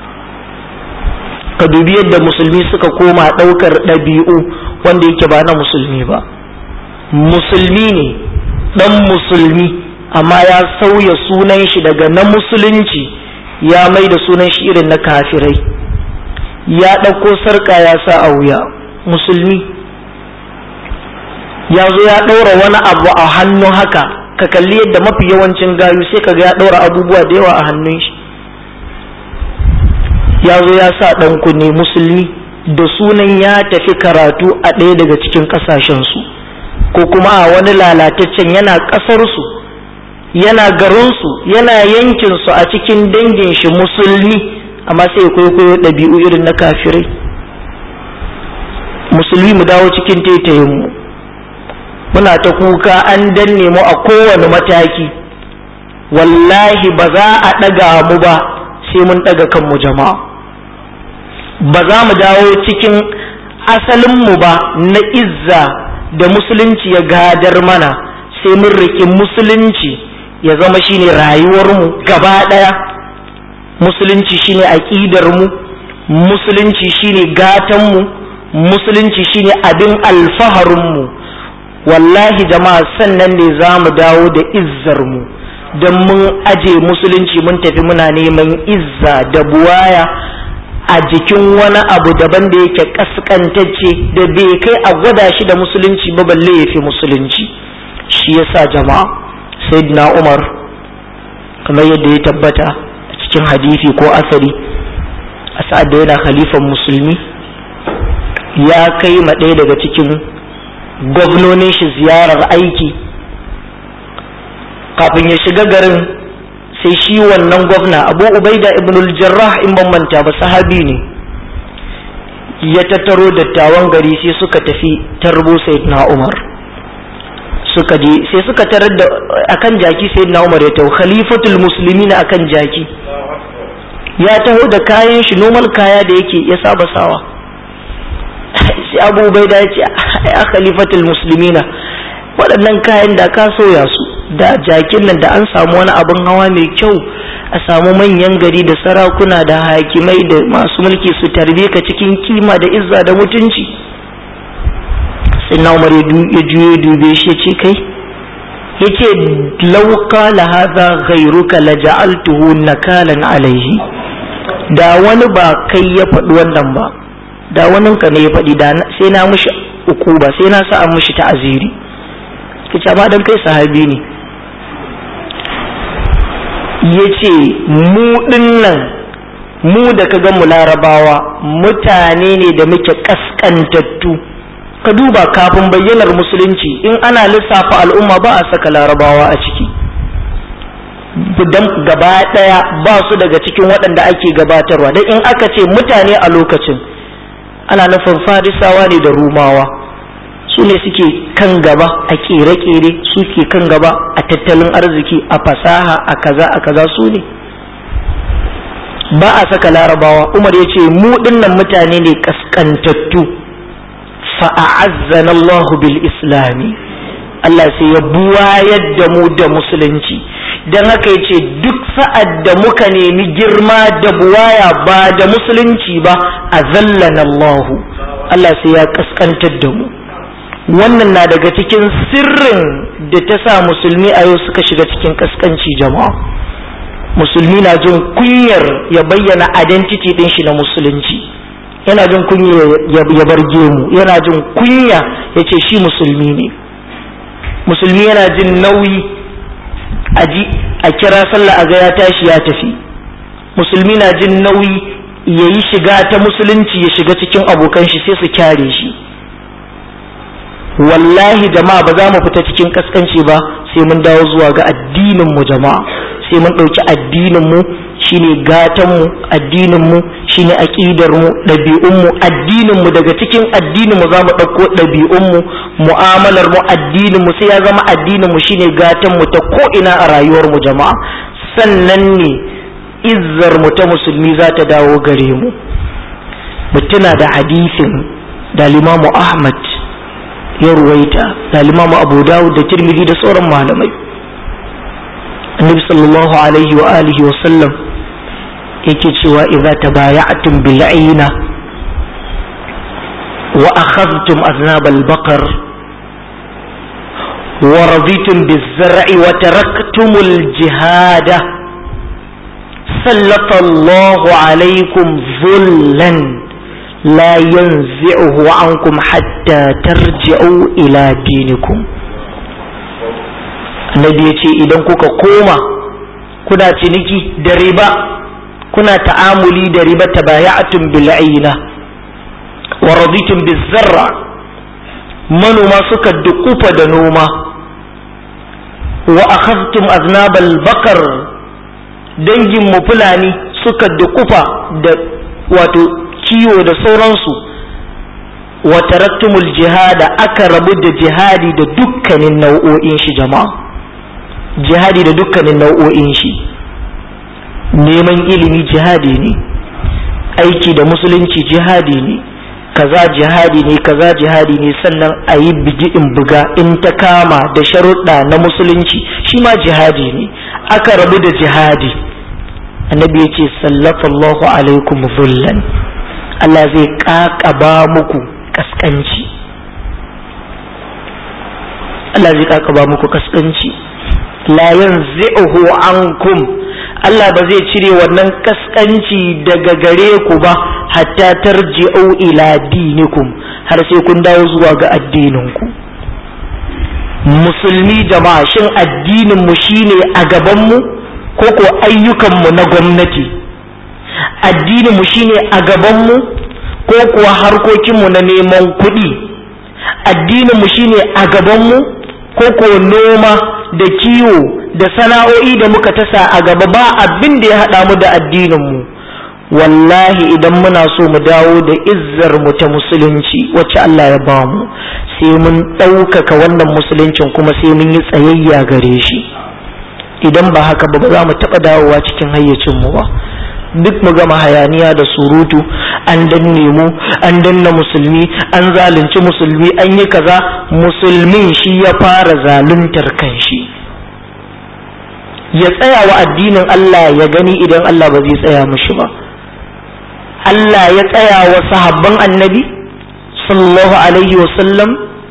Speaker 1: ka dubi yadda musulmi suka koma ɗaukar ɗabi'u wanda yake ba na musulmi ba musulmi ne ɗan musulmi amma ya sauya sunan shi daga na musulunci ya mai da sunan shi irin na kafirai ya ɗauko sarƙa ya sa a wuya musulmi ya zo ya ɗaura wani abu a hannu haka ka kalli yadda mafi yawancin gayu sai ka ga ya ɗaura abubuwa da yawa a hannun shi ya zo ya sa ɗan kunne musulmi da sunan ya tafi karatu a ɗaya daga cikin ƙasashensu ko kuma a wani lalataccen yana ƙasarsu yana garinsu yana yankinsu a cikin dangin shi musulmi amma sai kwaikwayo ɗabi'u irin na kafirai musulmi mu dawo cikin taitayinmu muna ta kuka an danne mu a kowane mataki wallahi ba za a ɗaga mu ba sai mun ɗaga kanmu jama'a ba za mu dawo cikin asalinmu ba na izza da musulunci ya gadar mana sai mun riƙi musulunci ya zama shine rayuwarmu gaba ɗaya musulunci shine aƙidarmu musulunci shine gatanmu musulunci shine abin alfaharinmu wallahi jama'a sannan ne za mu dawo da izzarmu don mun aje musulunci mun tafi muna neman izza da buwaya a jikin wani abu daban da yake kaskantacce da bai kai a gwada shi da musulunci ba balle ya fi musulunci shi yasa jama'a sayyidina umar kamar yadda ya tabbata a cikin hadisi ko asari a sa'ad da yana khalifan musulmi ya kai ma ɗaya daga cikin gwamnonin shi ziyarar aiki kafin ya shiga garin sai shi wannan gwamna abu ubaida ibn jarrah in ban manta ba sahabi ne ya tattaro dattawan gari sai suka tafi tarbo sayyidina umar suka je sai suka tarar da akan jaki sayyidina umar ya taho khalifatul muslimin akan jaki ya taho da kayan shi normal kaya da yake ya saba sawa sai abu ubaida ya ce ya khalifatul muslimina waɗannan kayan da ka soya su da jakin nan da an samu wani abin hawa mai kyau a samu manyan gari da sarakuna da hakimai da masu mulki su tarbe ka cikin kima da izza da mutunci sai na umar ya juye dube shi ya ce kai ya ce lauka la haza ghairuka la ja'altuhu nakalan alaihi da wani ba kai ya faɗi wannan ba da waninka ne ya faɗi da sai na mushi uku ba sai na sa an mushi ta'aziri kace amma dan kai sahabi ne ya ce mu dinnan mu da ka mu larabawa mutane ne da muke kaskantattu ka duba kafin bayyanar musulunci in ana lissafa al'umma ba a saka larabawa a ciki gaba ɗaya ba su daga cikin waɗanda ake gabatarwa don in aka ce mutane a lokacin ana nufin farisawa ne da rumawa su ne suke kan gaba a kere-kere suke kan gaba a tattalin arziki a fasaha a kaza a kaza su ne ba a saka larabawa umar ya ce mu dinnan mutane ne kaskantattu fa'azzana Allah bil islami Allah sai ya buwayar da mu da musulunci don haka ya ce duk sa'ad da muka nemi girma da buwaya ba da musulunci ba a zallana Allah Allah sai ya kaskantar da mu wannan na daga cikin sirrin da ta sa musulmi a yau suka shiga cikin kaskanci jama'a musulmi na jin kunyar ya bayyana identity din shi na musulunci yana jin kunya ya bar gemu yana jin kunya ya ce shi musulmi ne musulmi yana jin nauyi a ji a kira sallah a ga ya tashi ya tafi musulmi na jin nauyi ya yi shiga ta musulunci ya shiga cikin abokan shi sai su kyare shi wallahi jama'a ba za mu fita cikin kaskanci ba sai mun dawo zuwa ga addinin mu jama'a sai mun ɗauki addinin mu shine gatan mu addinin mu shine aqidar mu ɗabi'un mu addinin mu daga cikin addinin mu za mu ɗauko ɗabi'un mu mu'amalar mu addinin mu sai ya zama addinin mu shine gatan mu ta ko ina a rayuwar mu jama'a sannan ne izzar mu ta musulmi za ta dawo gare mu mutuna da hadisin da limamu ahmad ya ruwaita da limamu abu dawud da tirmidhi da sauran malamai annabi sallallahu alaihi wa alihi wa sallam yake cewa idza tabaya'tum bil ayna wa akhadhtum aznab al baqar wa raditum biz zar'i wa taraktum al jihada sallata Allah alaikum zullan la yanzi'uhu ankum hatta tarji'u ila dinikum annabi ya ce idan kuka koma kuna ciniki da riba kuna ta'amuli da riba tabaya'atun bil'ayna wa raditum bizarra manoma suka dukufa da noma wa akhadtum aznabal bakar dangin mu fulani suka dukufa da wato kiwo da sauransu wa taraktumul jihada aka rabu da jihadi da dukkanin nau'o'in shi jama'a jihadi da dukkanin nau'o'in shi neman ilimi jihadi ne aiki da musulunci jihadi ne kaza jihadi ne kaza jihadi ne sannan a yi in buga in ta kama da sharuɗa na musulunci shi ma jihadi ne aka rabu da jihadi annabi ya ce sallallahu alaikum zullan Allah zai ƙaƙaba muku ƙasƙanci Allah zai ƙaƙaba muku ƙasƙanci la yanzi'uhu ankum Allah ba zai cire wannan kaskanci daga gare ku ba hatta tarji'u ila dinikum har sai kun dawo zuwa ga addininku musulmi jama'a shin addinin mu shine a gaban mu ko ko ayyukan mu na gwamnati addinin mu shine a gaban mu ko kuwa harkokin mu na neman kuɗi addinin mu shine a gaban mu ko ko noma da kiwo da sana'o'i da muka tasa a gaba ba abin da ya haɗa mu da addininmu wallahi idan muna so mu dawo da izzar mu ta musulunci wacce Allah ya ba mu sai mun ɗaukaka wannan musuluncin kuma sai mun yi tsayayya gare shi idan ba haka ba za mu taɓa dawowa cikin hayyacinmu ba duk mu gama hayaniya da surutu an danne mu an danna musulmi an zalunci musulmi an yi kaza musulmin shi ya fara zaluntar kanshi ya tsaya wa addinin Allah ya gani idan Allah ba zai tsaya mushi ba Allah ya tsaya wa sahabban annabi sallallahu alaihi wasallam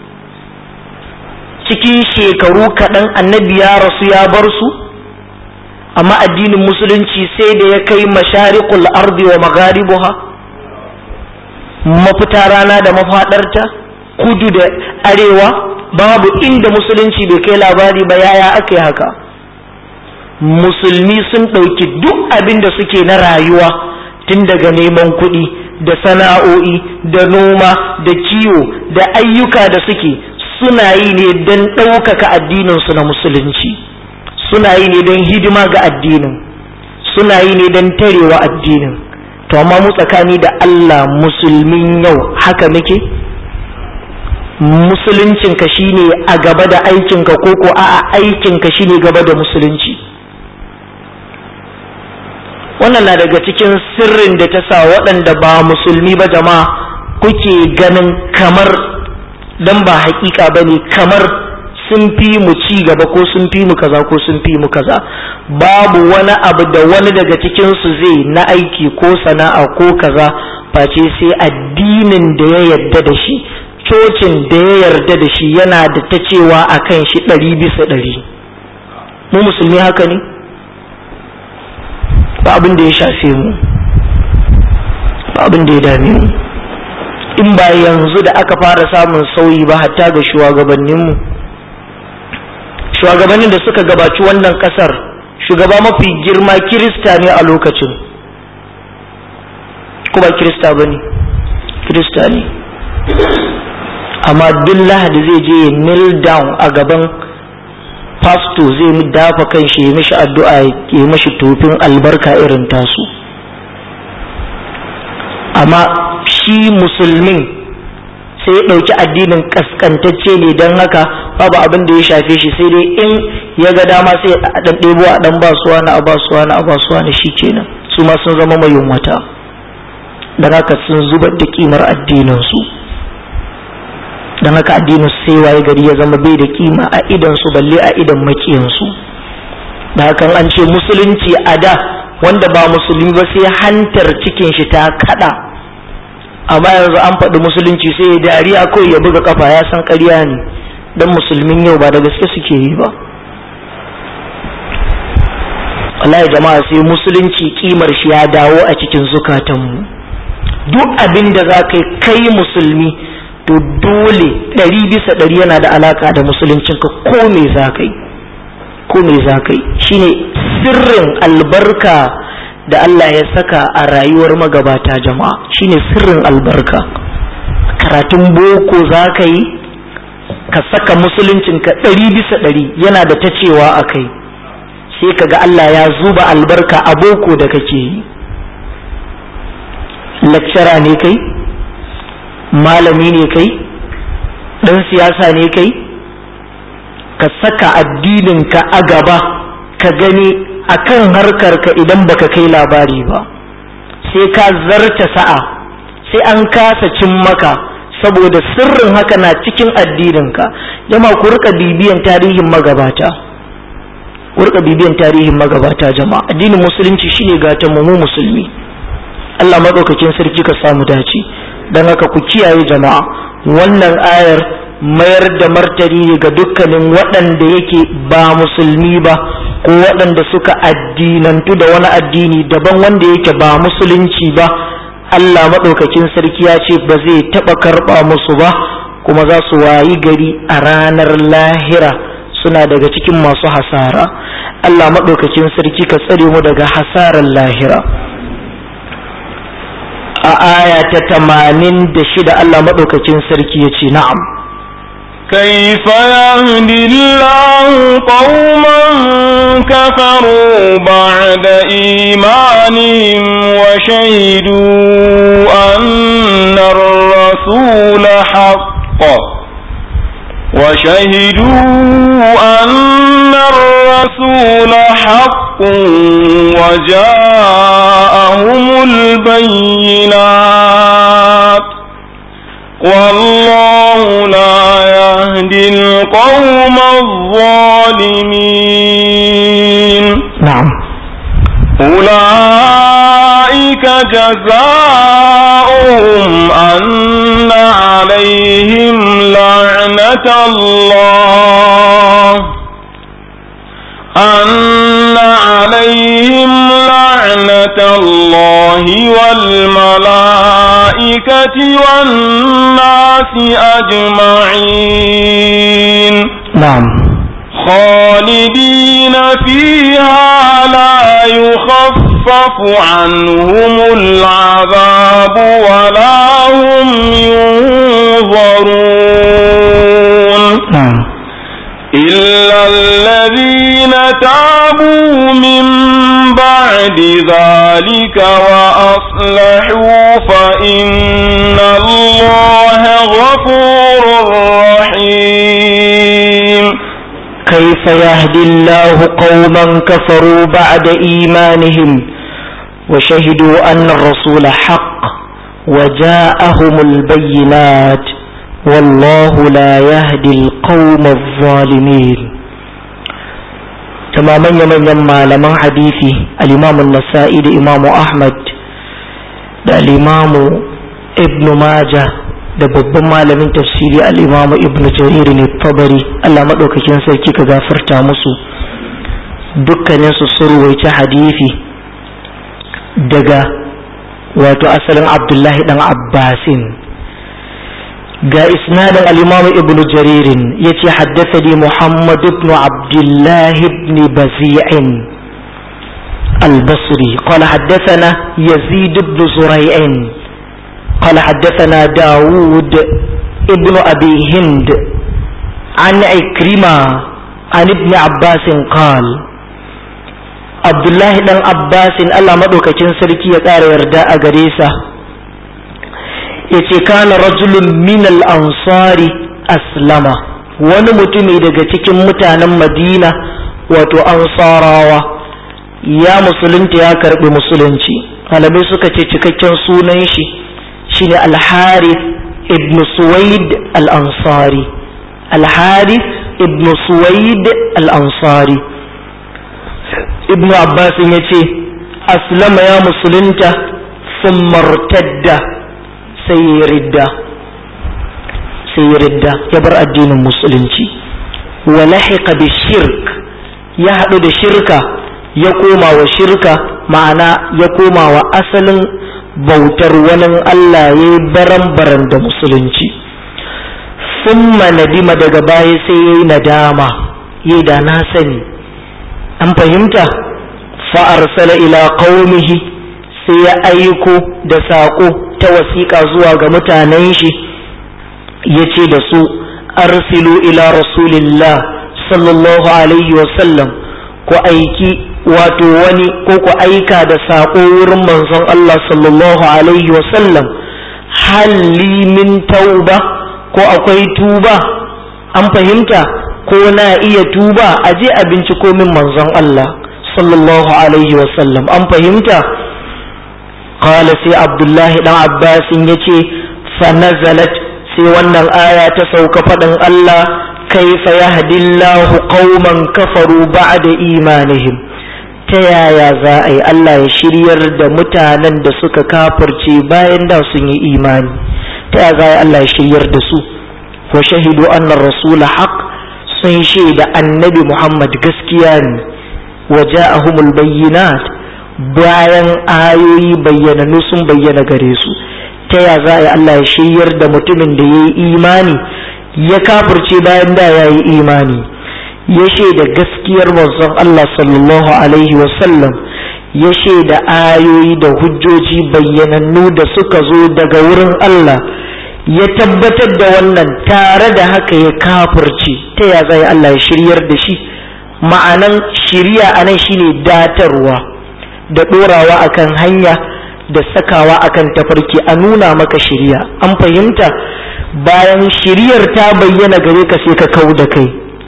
Speaker 1: cikin shekaru kaɗan annabi ya rasu ya bar su amma addinin musulunci sai da ya kai masharikul ardi wa magharibuha mafita rana da mafaɗarta kudu da arewa babu inda musulunci bai kai labari ba yaya aka yi haka musulmi sun ɗauki duk abin da suke na rayuwa tun daga neman kuɗi da sana'o'i da noma da kiwo da ayyuka da suke suna yi ne don ɗaukaka addininsu na musulunci suna yi ne don hidima ga addinin suna yi ne don tarewa addinin to amma mu tsakani da Allah musulmin yau haka muke musuluncinka shine a gaba da aikinka ko ko a'a aikinka shine gaba da musulunci wannan na daga cikin sirrin da ta sa waɗanda ba musulmi ba jama'a kuke ganin kamar dan ba hakika ba ne kamar sun fi mu ci gaba ko sun fi mu kaza ko sun fi mu kaza babu wani abu da wani daga cikinsu zai na aiki ko sana'a ko kaza face sai addinin da ya yarda da shi cocin da ya yarda da shi yana da ta cewa a kan shi ɗari bisa ɗari mu musulmi haka ne ba abin da ya shafe mu ba abin da ya dame mu in ba yanzu da aka fara samun sauyi ba hatta ga shugabanninmu shugabannin da suka gabaci wannan kasar shugaba mafi girma kirista ne a lokacin kuma kirista ba ne kirista ne amma duk lahadi zai je ya kneel down a gaban pasto zai dafa kan shi ya mishi addu'a ya mishi tofin albarka irin tasu amma shi musulmin sai ya ɗauki addinin kaskantacce ne don haka babu abin da ya shafe shi sai dai in ya ga dama sai a ɗan ɗebo a ɗan basuwa na a basuwa na a basuwa na shi kenan su ma sun zama mai wata don haka sun zubar da kimar addininsu don haka addinin sai waye gari ya zama bai da kima a idan su balle a idan makiyansu da hakan an ce musulunci a da wanda ba musulmi ba sai hantar cikin shi ta kada amma yanzu an faɗi musulunci sai ya dariya kawai ya buga kafa ya san ƙarya ne don musulmin yau ba da gaske suke yi ba wallahi jama'a sai musulunci kimar shi ya dawo a cikin zukatanmu duk abin da za ka kai musulmi to dole ɗari bisa ɗari yana da alaka da musuluncinka ko me za ka yi ko me za ka yi shine sirrin albarka da Allah ya saka a rayuwar magabata jama'a shine sirrin albarka karatun boko za ka yi ka saka musuluncinka ɗari bisa ɗari yana da ta cewa a kai sai ka ga Allah ya zuba albarka a boko da kake yi lecturer ne kai malami ne kai ɗan siyasa ne kai ka saka addininka a gaba ka gani a kan harkarka idan baka kai labari ba sai ka zarta sa'a sai an kasa cin maka saboda sirrin haka na cikin addininka jama ku rika bibiyan tarihin magabata ku rika bibiyan tarihin magabata jama'a addinin musulunci shine gatan mu musulmi Allah madaukakin sarki ka samu dace dan haka ku kiyaye jama'a wannan ayar mayar da martani ne ga dukkanin waɗanda yake ba musulmi ba ko waɗanda suka addinantu da wani addini daban wanda yake ba musulunci ba Allah maɗaukakin sarki ya ce ba zai taɓa karɓa musu ba kuma za su wayi gari a ranar lahira suna daga cikin masu hasara Allah maɗaukakin sarki ka tsare mu daga hasarar lahira a aya ta tamanin da shida Allah maɗaukakin sarki ya ce na'am
Speaker 2: كيف يهدي الله قوما كفروا بعد إيمانهم وشهدوا أن الرسول حق وشهدوا أن الرسول حق وجاءهم البينات والله لا يهدي القوم الظالمين
Speaker 1: نعم
Speaker 2: أولئك جزاؤهم أن عليهم لعنة الله أن عليهم لعنة الله والملائكة والناس أجمعين
Speaker 1: نعم
Speaker 2: خالدين فيها لا يخفف عنهم العذاب ولا هم ينظرون
Speaker 1: نعم
Speaker 2: إلا الذين تابوا من بعد ذلك وأصلحوا فإن الله غفور رحيم
Speaker 1: كيف يهدي الله قوما كفروا بعد إيمانهم وشهدوا أن الرسول حق وجاءهم البينات والله لا يهدي القوم الظالمين تماما يمن يما لمن حديثي الإمام النسائي الإمام أحمد da al'imamu ibn Majah da babban malamin tafsiri al'imamu ibn jarir ne tabari Allah maɗaukakin sarki ka gafarta musu dukkaninsu sun ruwaici hadithi daga wato asalin abdullahi dan abbasin ga isnadin al-imam ibn jaririn ya ce haddathani muhammad ibn abdullahi ibn bazi'in البصري قال حدثنا يزيد بن زريع قال حدثنا داود ابن أبي هند عن عكرمة عن ابن عباس قال عبد الله بن عباس الله مدوكاكين سركي يقار يرداء غريسة yace kana rajulun min al-ansari aslama wani mutumi daga cikin mutanen madina wato ansarawa ya musulunta ya karbi musulunci malamai suka ce cikakken sunan shi shine al-harith ibn suwaid al-ansari al-harith ibn suwaid al-ansari ibnu abbas ya ce aslama ya musulunta sun martadda sai ya ridda sai ya ridda ya bar addinin musulunci wa lahiqa bi shirk ya haɗu da shirka ya koma wa shirka ma'ana ya koma wa asalin bautar wani Allah ya yi baran-baran da musulunci summa nadima daga baya sai ya yi nadama ya da na sani an fahimta fa'arsala ila qaumihi sai ya aiko da saƙo ta wasiƙa zuwa ga mutanen shi ya ce da su arsilu ila rasulillah sallallahu alaihi wasallam ku aiki wato wani ko ku aika da saƙo wurin manzon Allah sallallahu alaihi wasallam halli min tauba ko akwai tuba an fahimta ko na iya tuba a je a binciko min manzon Allah sallallahu alaihi wasallam an fahimta qala sai abdullahi dan abbasin yace fa nazalat sai wannan aya ta sauka faɗin Allah kaifa yahdillahu qauman kafaru ba'da imanihim ta yaya za a yi Allah ya shiryar da mutanen da suka kafirce bayan da sun yi imani ta yaya za a yi Allah ya shiryar da su wa shahidu anna rasula haq sun shaida annabi Muhammad gaskiya ne wa ja'ahumul bayyinat bayan ayoyi bayyananu sun bayyana gare su ta ya za a yi Allah ya shiryar da mutumin da ya yi imani ya kafirce bayan da ya yi imani ya shaida gaskiyar manzon Allah sallallahu alaihi wasallam ya shaida ayoyi da hujjoji bayyanannu da suka zo daga wurin Allah ya tabbatar da wannan tare da haka ya kafirce ta ya za a yi Allah ya shiryar da shi ma'anan shiriya anan shine datarwa da ɗorawa akan hanya da sakawa akan tafarki a nuna maka shiriya an fahimta bayan shiriyar ta bayyana gare ka sai ka kau da kai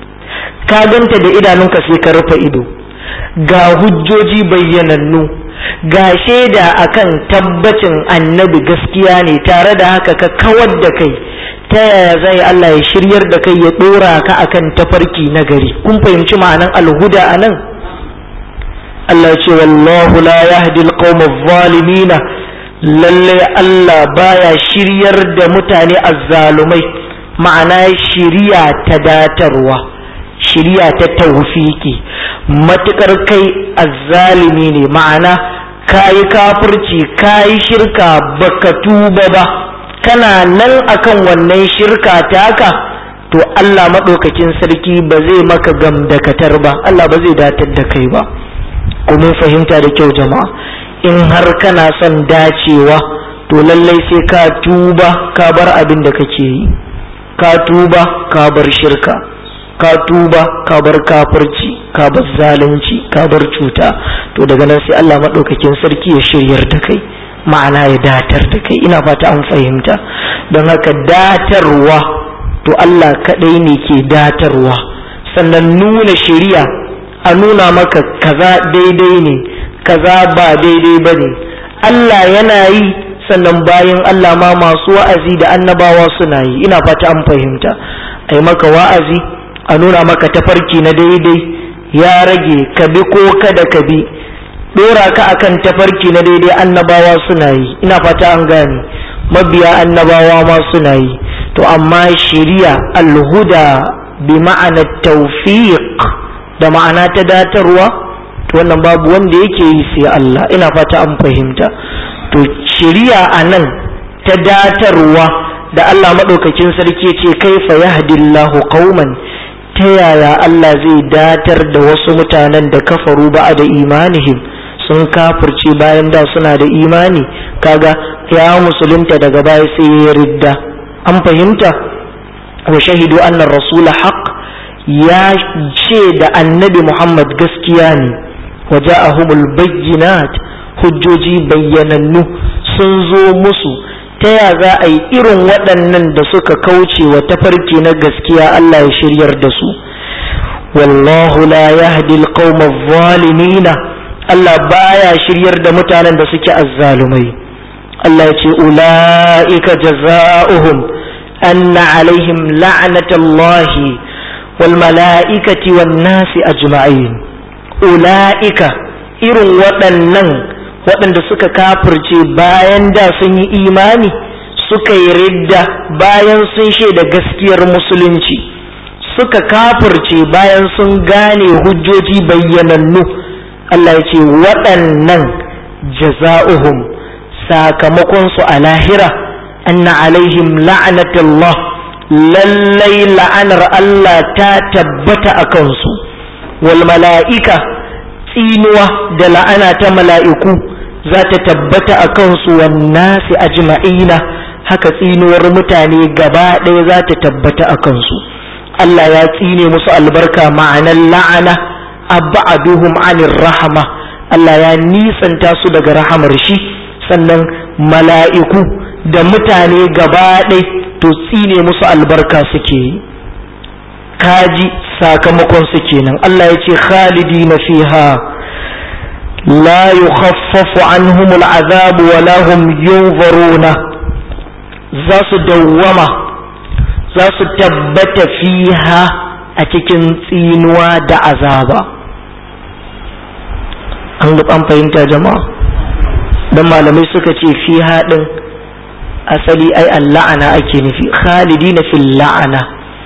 Speaker 1: ka ganta da idanunka sai ka rufe ido ga hujjoji bayyanannu ga shaida akan tabbacin annabi gaskiya ne tare da haka ka kawar da kai ta yaya zai Allah ya shiryar da kai ya ɗora ka akan tafarki na gari kun fahimci ma'anan alhuda a nan Allah ce wallahu la yahdi alqawma zalimina lalle Allah baya shiryar da mutane azzalumai ma'ana shiriya ta datarwa shiriya ta tawfiki matukar kai azzalimi ne ma'ana kayi kafirci kayi shirka baka tuba ba kana nan akan wannan shirka taka to Allah maɗaukakin sarki ba zai maka gamdakatar ba Allah ba zai datar da kai ba kuma fahimta da kyau jama'a in har kana son dacewa to lallai sai ka tuba ka bar abin da kake yi ka tuba ka bar shirka ka tuba ka bar kafirci ka bar zalunci ka bar cuta to daga nan sai Allah maɗaukakin sarki ya shiryar da kai ma'ana ya datar da kai ina fata an fahimta don haka datarwa to Allah kaɗai ne ke datarwa sannan nuna shiriya a nuna maka kaza daidai ne kaza ba daidai ba ne Allah yana yi sannan bayan Allah ma masu wa'azi da annabawa suna yi ina fata an fahimta a yi maka wa'azi a nuna maka tafarki na daidai ya rage ka bi ko kada ka bi dora ka akan tafarki na daidai annabawa suna yi ina fata an gane mabiya annabawa ma suna yi to amma shiriya alhuda bi ma'ana tawfiq da ma'ana ta datarwa to wannan babu wanda yake yi sai Allah ina fata an fahimta to shiriya anan ta datarwa da Allah madaukakin sarki ce kaifa yahdillahu qauman ta yaya Allah zai datar da wasu mutanen da kafaru ba da imanihim sun kafirce bayan da suna da imani kaga ya musulunta daga baya sai ya ridda an fahimta wa shahidu annar rasul haq ya ce da annabi muhammad gaskiya ne wa ja'ahumul bayyinat hujjoji bayyanannu sun zo musu ta ya za a yi irin waɗannan da suka kauce wa tafarki na gaskiya Allah ya shiryar da su wallahu la yahdi alqawma adh-dhalimina Allah baya shiryar da mutanen da suke azzalumai Allah ya ce ula'ika jaza'uhum anna alaihim la'natullahi wal mala'ikati wan nasi ajma'in ula'ika irin waɗannan waɗanda suka kafirce bayan da sun yi imani suka yi ridda bayan sun shaida gaskiyar musulunci suka kafirce bayan sun gane hujjoji bayyanannu Allah ya ce waɗannan jaza'uhum sakamakonsu a lahira anna alaihim la'anatullah lallai la'anar Allah ta tabbata a kansu wal mala'ika tsinuwa da la'ana ta mala'iku za ta tabbata a kansu wannasi ajma'ina haka tsinuwar mutane gaba ɗaya za ta tabbata a kansu Allah ya tsine musu albarka ma'anar la'ana abba'aduhum anir rahama Allah ya nisanta su daga rahamar shi sannan mala'iku da mutane gaba ɗaya to tsine musu albarka suke yi kaji sakamakon su kenan Allah ya ce khalidi na fiha la yukhaffafu anhum al'azab wa lahum yunzaruna za su dawwama za su tabbata fiha a cikin tsinuwa da azaba an an fahimta jama'a dan malamai suka ce fiha din asali ai alla'ana ake nufi khalidina fil la'ana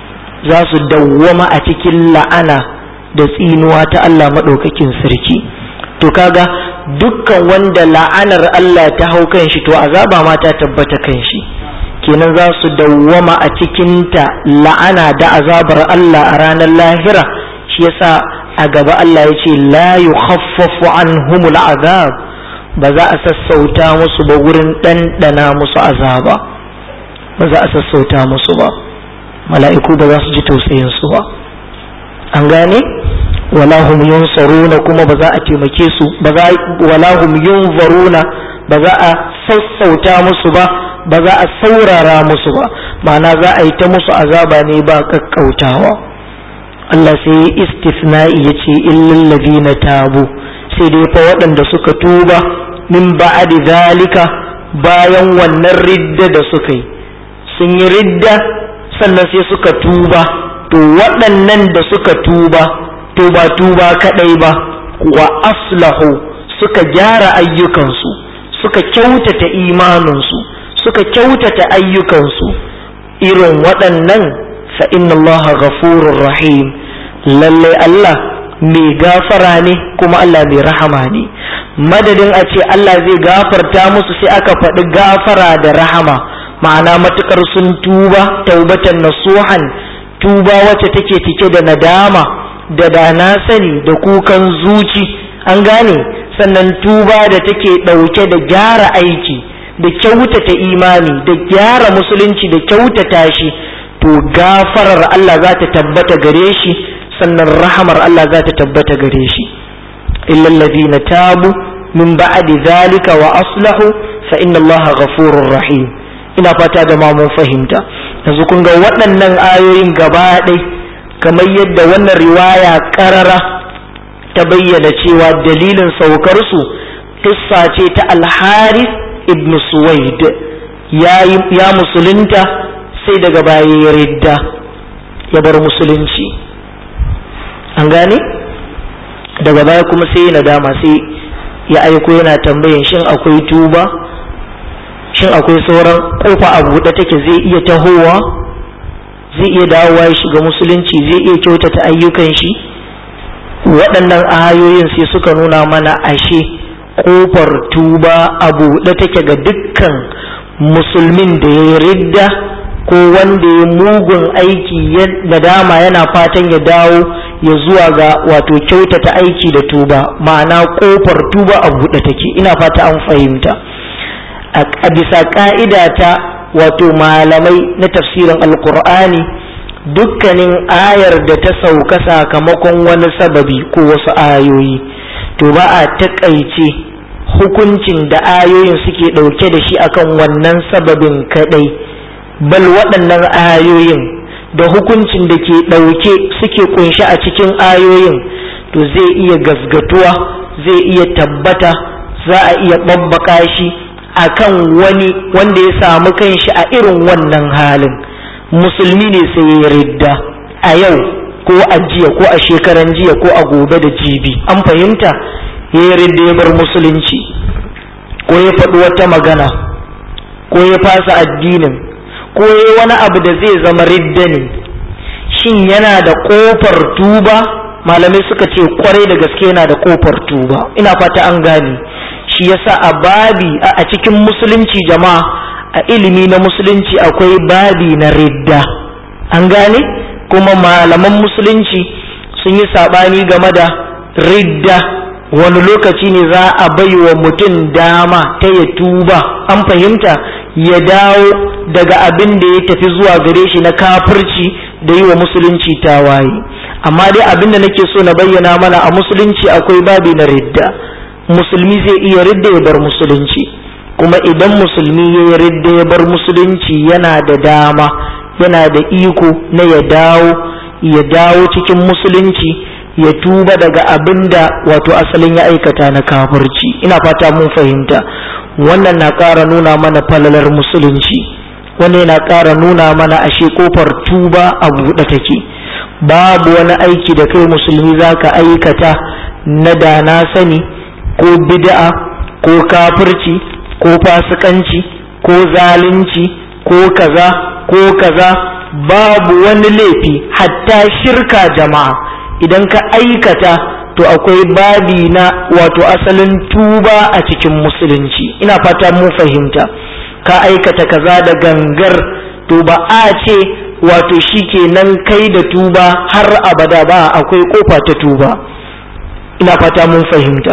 Speaker 1: za su dawwama a cikin la'ana da tsinuwa ta Allah maɗaukakin sarki to kaga dukkan wanda la'anar Allah ta hau kan shi to azaba ma ta tabbata kan shi kenan za su dawwama a cikinta la'ana da azabar Allah a ranar lahira shi yasa a gaba Allah ya ce la yukhaffafu anhumul azab ba za a sassauta musu ba wurin ɗanɗana musu azaba ba za a sassauta musu ba mala'iku ba za su ji tausayin su ba an gane wala hum yunsaruna kuma ba za a taimake su ba za wala hum yunzaruna ba za a sassauta musu ba ba za a saurara musu ba ma'ana za a yi ta musu azaba ne ba kakkautawa Allah sai istisna'i ya ce illal ladina tabu sai dai fa waɗanda suka tuba min ba'adi zalika bayan wannan ridda da suka yi sun yi ridda sannan sai suka tuba to waɗannan da suka tuba to ba tuba kaɗai ba wa aslahu suka gyara ayyukansu suka kyautata imaninsu suka kyautata ayyukansu irin waɗannan fa inna Allah ghafurur rahim lallai Allah mai gafara ne kuma Allah mai rahama ne madadin a ce Allah zai gafarta musu sai aka faɗi gafara da rahama ma'ana matukar sun tuba taubatan nasuhan tuba wacce take cike da nadama da da na sani da kukan zuci an gane sannan tuba da take ɗauke da gyara aiki da kyautata imani da gyara musulunci da kyautata shi to gafarar Allah za ta tabbata gare shi sannan rahamar Allah za ta tabbata gare shi illa alladhina tabu min ba'di zalika wa aslahu fa inna Allah ghafurur rahim ina fata da ma mun fahimta yanzu kun ga waɗannan ayoyin gaba ɗai kamar yadda wannan riwaya ƙarara ta bayyana cewa dalilin saukar su kissa ce ta al-Harith ibn Suwaid ya musulunta sai daga baya ya ridda ya bar musulunci an gane daga baya kuma sai ya nadama sai ya aiko yana tambayin shin akwai tuba shin akwai sauran kofa a buɗe take zai iya tahowa zai iya dawowa ya shiga musulunci zai iya kyautata ayyukan shi waɗannan ayoyin sai suka nuna mana ashe kofar tuba a buɗe take ga dukkan musulmin da ya ridda ko wanda ya mugun aiki da dama yana fatan ya dawo ya zuwa ga wato kyautata aiki da tuba ma'ana kofar tuba a buɗe take ina fata an fahimta a bisa ka'ida ta wato malamai na tafsirin alkur'ani dukkanin ayar da ta sauka sakamakon wani sababi ko wasu ayoyi to ba a taƙaice hukuncin da ayoyin suke ɗauke da shi akan wannan sababin kaɗai bal waɗannan ayoyin da hukuncin da ke ɗauke suke kunshi a cikin ayoyin to zai iya gasgatuwa zai iya tabbata za a iya ɓabbaka shi akan wani wanda ya samu kanshi a irin wannan halin musulmi ne sai ya ridda a yau ko a jiya ko a shekaran jiya ko a gobe da jibi an fahimta ya yi ridda ya bar musulunci ko ya faɗi wata magana ko ya fasa addinin ko ya wani abu da zai zama ridda ne shin yana da ƙofar tuba malamai suka ce kwarai da gaske yana da ƙofar tuba ina fata an gane shi yasa a babi a cikin musulunci jama'a a ilimi na musulunci akwai babi na ridda an gane kuma malaman musulunci sun yi saɓani game da ridda wani lokaci ne za a bai wa mutum dama ta ya tuba an fahimta ya dawo daga abin da ya tafi zuwa gare shi na kafirci da yi wa musulunci tawaye amma dai abin da nake so na bayyana mana a musulunci akwai babi na ridda musulmi zai iya ridda ya bar musulunci kuma idan musulmi ya yi ridda ya bar musulunci yana da dama yana da iko na ya dawo ya dawo cikin musulunci ya tuba daga abin da wato asalin ya aikata na kafirci ina fata mun fahimta wannan na ƙara nuna mana falalar musulunci wannan yana ƙara nuna mana ashe kofar tuba a buɗe take babu wani aiki da kai musulmi za ka aikata na da na sani ko bid'a ko kafirci ko fasikanci ko zalunci ko kaza ko kaza babu wani laifi hatta shirka jama'a idan ka aikata to akwai babi na wato asalin tuba a cikin musulunci ina fata mu fahimta ka aikata kaza da gangar to ba a ce wato shi kenan kai da tuba har abada ba akwai kofa ta tuba ina fata mun fahimta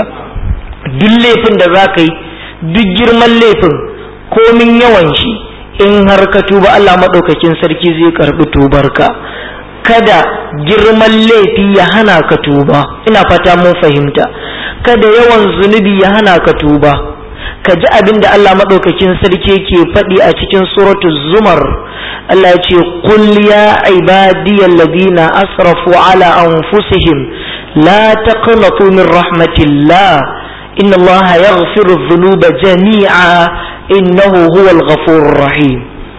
Speaker 1: duk laifin da za ka yi duk girman laifin komin yawan shi in har ka tuba Allah maɗaukakin sarki zai karɓi tubarka kada girman laifi ya hana ka tuba ina fata mun fahimta kada yawan zunubi ya hana ka tuba ka ji abin da Allah maɗaukakin sarki ke faɗi a cikin suratu zumar Allah ya ce qul ya ibadiyal ladina asrafu ala anfusihim la taqnatu min rahmatillah inna Allah yaghfiru dhunuba jami'a innahu huwal ghafurur rahim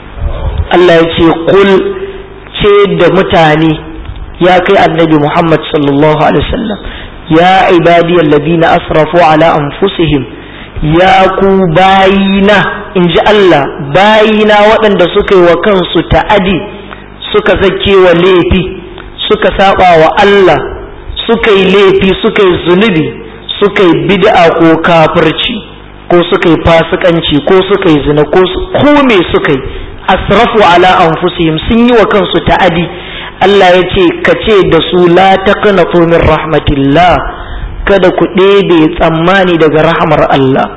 Speaker 1: Allah ya ce qul ce da mutane ya kai annabi Muhammad sallallahu alaihi wasallam ya ibadiyal ladina asrafu ala anfusihim ya ku bayina in ji Allah bayina waɗanda suka yi wa kansu ta'adi suka zake wa laifi suka saba wa Allah suka yi laifi suka yi zunubi suka yi bid'a ko kafirci ko suka yi fasikanci ko suka yi zina ko me suka yi asrafu ala anfusihim sun yi wa kansu ta'adi Allah ya ce ka ce da su la taqnatu min rahmatillah kada ku ɗebe tsammani daga rahamar Allah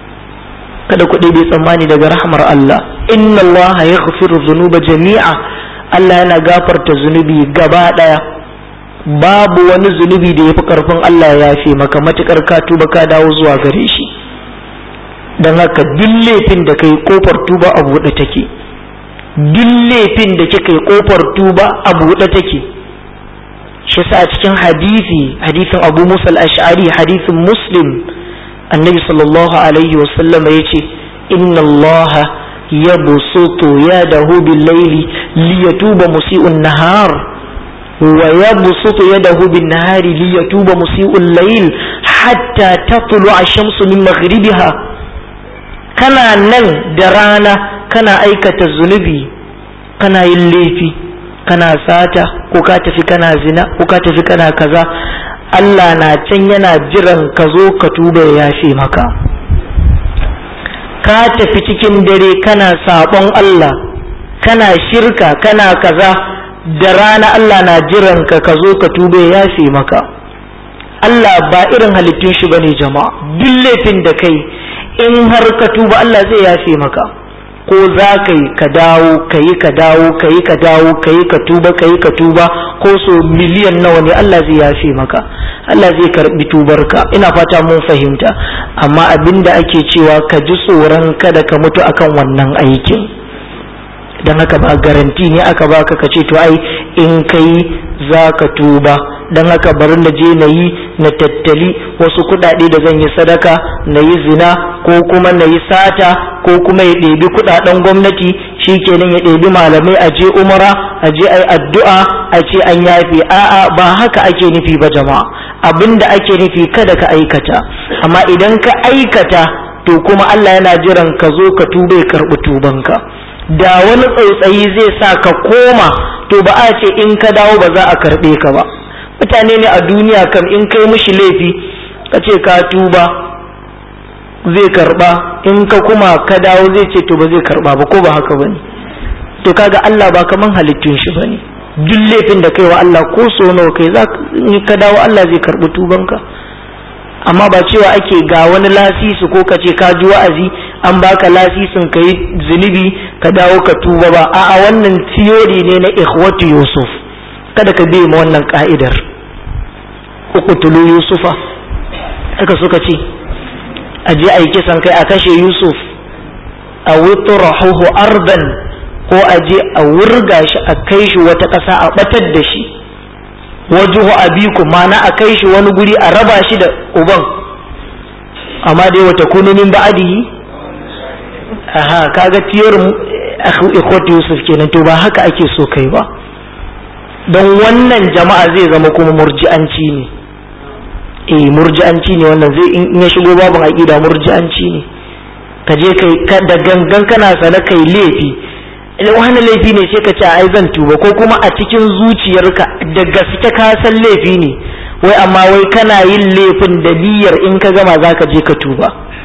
Speaker 1: kada ku ɗebe tsammani daga rahamar Allah inna Allah ya dhunuba jami'a Allah yana gafarta zunubi gaba ɗaya babu wani zunubi da ya fi ƙarfin Allah ya fi maka matuƙar ka tuba ka dawo zuwa gare shi don haka duk laifin da kai kofar tuba a buɗe take duk laifin da kika yi kofar tuba a buɗe take shi sa a cikin hadisi hadisin abu musa al-ash'ari hadisin muslim annabi sallallahu alaihi wasallam ya ce inna allaha ya busutu ya dahu bil laili li yatuba musi'un nahar wa ya busutu ya dahu bin nahari li yatuba musi'un layl hatta tatlu ash-shamsu min maghribiha kana nan da rana kana aikata zunubi kana yin laifi kana sata ko ka tafi kana zina ko ka tafi kana kaza Allah na can yana jiran ka zo ka tuba ya yafe maka ka tafi cikin dare kana sabon Allah kana shirka kana kaza da rana Allah na jiran ka ka zo ka tuba ya yafe maka Allah ba irin halittun shi bane jama'a duk laifin da kai in har ka tuba Allah zai yafe maka ko za ka yi ka dawo ka yi ka dawo ka yi ka dawo ka yi ka tuba ka yi ka tuba ko so miliyan nawa ne Allah zai yafe maka Allah zai karbi tubarka ina fata mun fahimta amma abinda ake cewa ka ji tsoron kada ka mutu akan wannan aikin don haka ba garanti ne aka baka ka ce to ai in kai za ka tuba don haka bari na je na yi na tattali wasu kuɗaɗe da zan yi sadaka na yi zina ko kuma na yi sata ko kuma ya ɗebi kuɗaɗen gwamnati shi kenan ya ɗebi malamai a je umara a je a yi addu'a a ce an yafe a'a ba haka ake nufi ba jama'a abinda ake nufi kada ka aikata amma idan ka aikata to kuma Allah yana jiran ka zo ka tuba ya karɓi tubanka da wani tsautsayi zai sa ka koma to ba a ce in ka dawo ba za a karɓe ka ba mutane ne a duniya kam in kai mishi laifi ka ce ka tuba zai karɓa in ka kuma ka dawo zai ce to ba zai karɓa ba ko ba haka bane to kaga Allah ba kaman halittun shi bane duk laifin da kai wa Allah ko so nawa kai za ka dawo Allah zai karɓi tubanka amma ba cewa ake ga wani lasisi ko ka ce ka ji wa'azi an baka lasisin ka yi zunubi ka dawo ka tuba ba a'a wannan tiyori ne na ikhwatu yusuf kada ka bi ma wannan ka'idar uqtulu yusufa haka suka ce a je a yi kisan kai a kashe yusuf a witrahuhu ardan ko a je a wurga shi a kai shi wata ƙasa a batar da shi wajuhu abikum mana a kai shi wani guri a raba shi da uban amma dai wata kunu min ba'dihi aha kaga tiyar ikhwat yusuf kenan to ba haka ake so kai ba don wannan jama'a zai zama kuma murji'anci ne eh murji'anci ne wannan zai in ya shigo babin aqida murji'anci ne ka je kai da gangan kana sana kai laifi wani laifi ne sai ka ce ai zan tuba ko kuma a cikin zuciyarka da gaske ka san laifi ne wai amma wai kana yin laifin da niyyar in ka gama za ka je ka tuba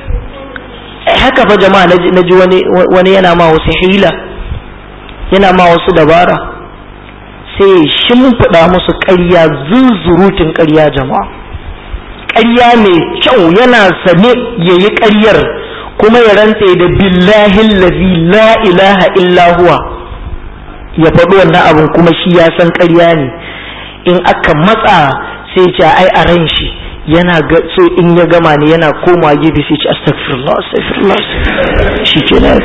Speaker 1: ai haka fa jama'a na ji wani wani yana ma wasu hila yana ma wasu dabara sai shimfiɗa musu ƙarya zunzurutun ƙarya jama'a ƙarya mai kyau yana sane yayi ƙaryar kuma ya rantse da billahi lazi la ilaha illa huwa ya faɗi wannan abin kuma shi ya san ƙarya ne in aka matsa sai ce ai a ran shi yana ga so in ya gama ne yana koma gefe sai ce astaghfirullah astaghfirullah shi ke nan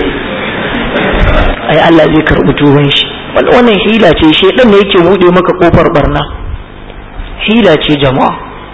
Speaker 1: ai Allah zai karɓi tuban shi wannan hila ce shedan ne yake buɗe maka kofar barna hila ce jama'a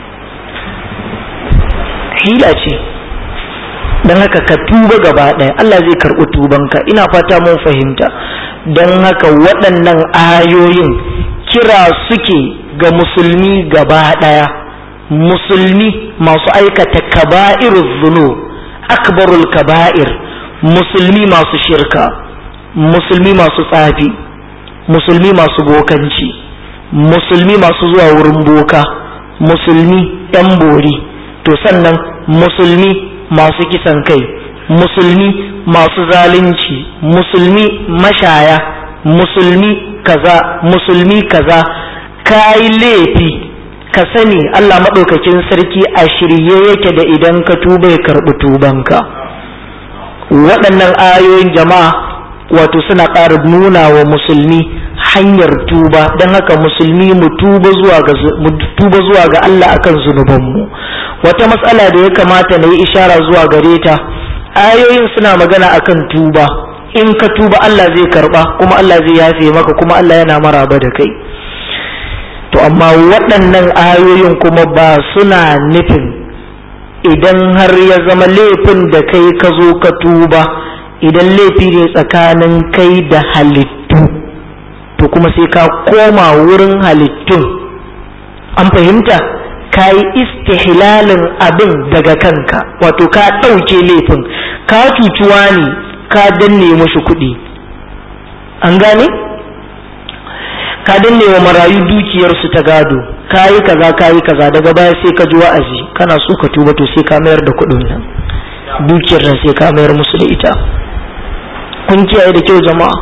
Speaker 1: hila ce don haka ka tuba gaba ɗaya Allah zai karɓi tubanka ina fata mun fahimta don haka waɗannan ayoyin kira suke ga musulmi gaba ɗaya musulmi masu aikata kaba'ir zunu akbarul kaba'ir musulmi masu shirka musulmi masu tsafi musulmi masu bokanci musulmi masu zuwa wurin boka musulmi 'yan bori to sannan musulmi masu kisan kai musulmi masu zalunci musulmi mashaya musulmi kaza musulmi kaza kayi laifi ka sani Allah maɗaukakin sarki a shirye yake da idan ka tuba ya karɓi tubanka waɗannan ayoyin jama'a wato suna ƙara nuna wa musulmi hanyar tuba don haka musulmi mu tuba zuwa ga Allah akan zunubanmu wata matsala da ya kamata na yi ishara zuwa gare ta ayoyin suna magana akan tuba in ka tuba Allah zai karba kuma Allah zai yafe maka kuma Allah yana maraba da kai to amma waɗannan ayoyin kuma ba suna nufin idan har ya zama laifin da kai ka zo ka tuba idan laifi ne tsakanin kai da halittu to kuma sai ka koma wurin halittun an fahimta ka yi istihlalin abin daga kanka wato ka ɗauke laifin ka cucuwa ne ka danne mashi kuɗi an gane ka danne wa marayu dukiyarsu ta gado ka yi kaza ka yi kaza daga baya sai ka ji wa'azi kana so ka tuba to sai ka mayar da kuɗin nan dukiyar nan sai ka mayar musu da ita kun kiyaye da kyau jama'a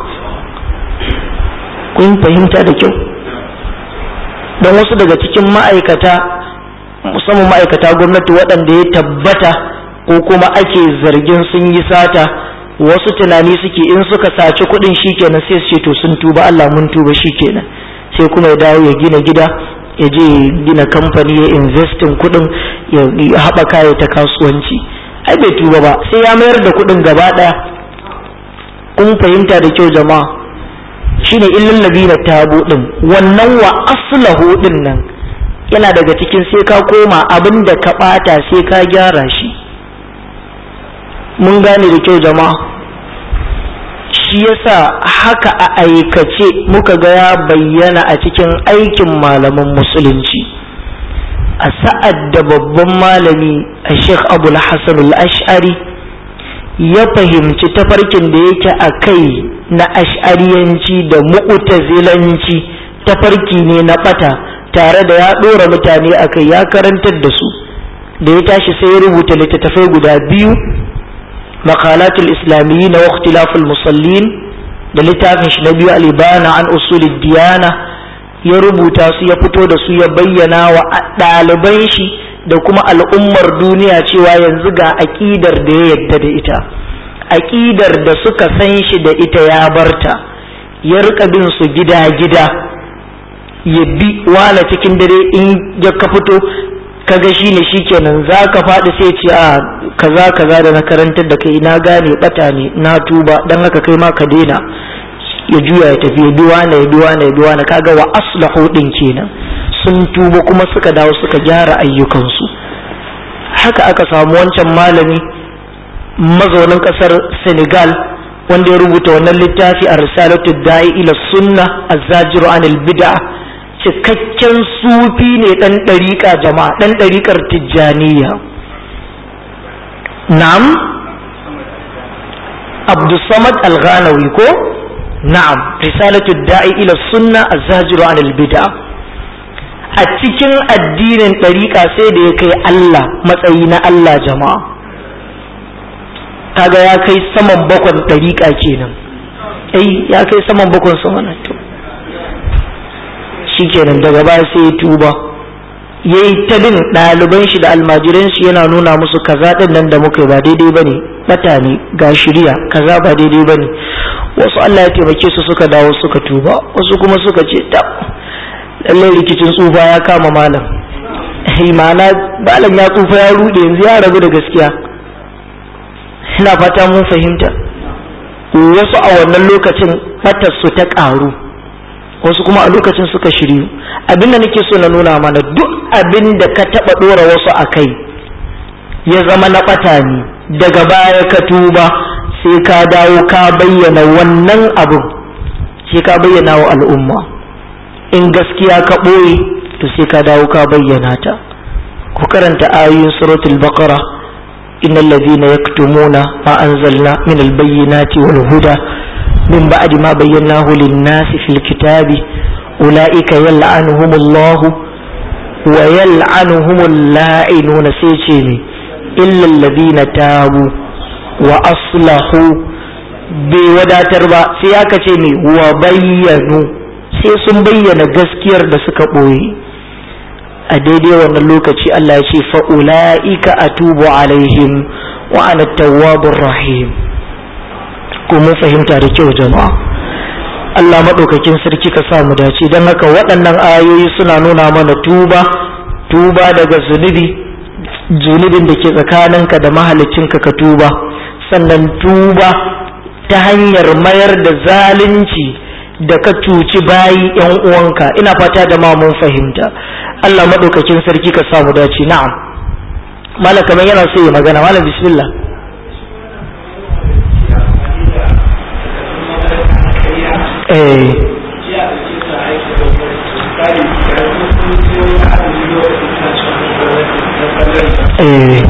Speaker 1: kun fahimta da kyau don wasu daga cikin ma'aikata musamman ma'aikata gwamnati waɗanda ya tabbata ko kuma ake zargin sun yi sata wasu tunani suke in suka saci kuɗin shikenan sai su ce to sun tuba Allah mun tuba shikenan sai kuma ya dawo ya gina gida ya je gina kamfani ya investin kuɗin ya haɓaka ya ta kasuwanci ai bai tuba ba sai ya mayar da kuɗin gaba ɗaya kun fahimta da kyau jama'a shine illal ladina tabu din wannan wa aslahu din nan yana daga cikin sai ka koma abin da ka bata sai ka gyara shi mun gane da kyau jama'a shi yasa haka a aikace muka ga ya bayyana a cikin aikin malaman musulunci a sa'ad da babban malami a sheikh abul hassan al-ash'ari ya fahimci tafarkin da yake a kai na ash'ariyanci da mu'tazilanci tafarki ne na bata tare da ya ɗora mutane a kai ya karantar da su da ya tashi sai ya rubuta littattafai guda biyu makalatul islamiyyi na waktilaful musallin da littafin shi na biyu alibana an usulid diyana ya rubuta su ya fito da su ya bayyana wa ɗaliban shi da kuma al'ummar duniya cewa yanzu ga aƙidar da ya yadda da ita aƙidar da suka san shi da ita ya barta ya rika bin su gida-gida ya bi wala cikin dare in ya ka fito kaga shi ne shikenan za ka faɗi sai ce a kaza kaza da na karantar da kai na gane bata ne na tuba dan haka kai ma ka daina ya juya ya tafi ya bi wane ya bi wane ya bi wane kaga wa aslahu din kenan sun tuba kuma suka dawo suka gyara ayyukansu haka aka samu wancan malami mazaunin kasar senegal wanda ya rubuta wannan littafi a risalatu da'i ila sunna azzajiru anil bid'a cikakken sufi ne dan ɗariƙa jama'a dan ɗariƙar tijjaniya na'am abdussamad al-ghanawi ko na'am risalatu da'i ila sunna azzajiru anil bid'a a cikin addinin ɗariƙa sai da ya kai Allah matsayi na Allah jama'a kaga ya kai saman bakon ɗariƙa kenan ai ya kai saman bakon sama na to shikenan daga baya sai ya tuba ya yi ta bin ɗaliban shi da almajiran shi yana nuna musu kaza ɗin nan da muka yi ba daidai ba ne ɓata ne ga shirya kaza ba daidai ba ne wasu Allah ya taimake su suka dawo suka tuba wasu kuma suka ce ta lallai rikicin tsufa ya kama malam ma'ana malam ya tsufa ya rude yanzu ya rabu da gaskiya ina fata mun fahimta wasu a wannan lokacin su ta ƙaru wasu kuma a lokacin suka shiryu abin da nake so na nuna mana duk abin da ka taɓa ɗora wasu a kai ya zama na ɓata ne daga baya ka tuba sai ka dawo ka bayyana wannan abin sai ka bayyana wa al'umma in gaskiya ka ɓoye to sai ka dawo ka bayyana ta ku karanta ayoyin suratul baqara innal ladhina yaktumuna ma anzalna min albayyinati wal huda min ba'di ma bayyanahu lin-nasi fil kitabi ulaika yal'anuhumullahu wa yal'anuhumul la'inuna sai ce ne illa alladhina tabu wa aslahu bai wadatar ba sai aka ce ne wa bayyanu sai sun bayyana gaskiyar da suka ɓoye a daidai wannan lokaci Allah ya ce fa'ula'ika a tubu alaihim wa ana tawwabur rahim ko mun fahimta da kyau jama'a Allah maɗaukakin sarki ka sa mu dace don haka waɗannan ayoyi suna nuna mana tuba tuba daga zunubi zunubin da ke tsakaninka da mahalicinka ka tuba sannan tuba ta hanyar mayar da zalunci da ka cuci bayi yan uwanka ina fata da ma mun fahimta Allah madaukakin sarki ka samu dace na'am malam kamar yana so ya magana malam bismillah eh eh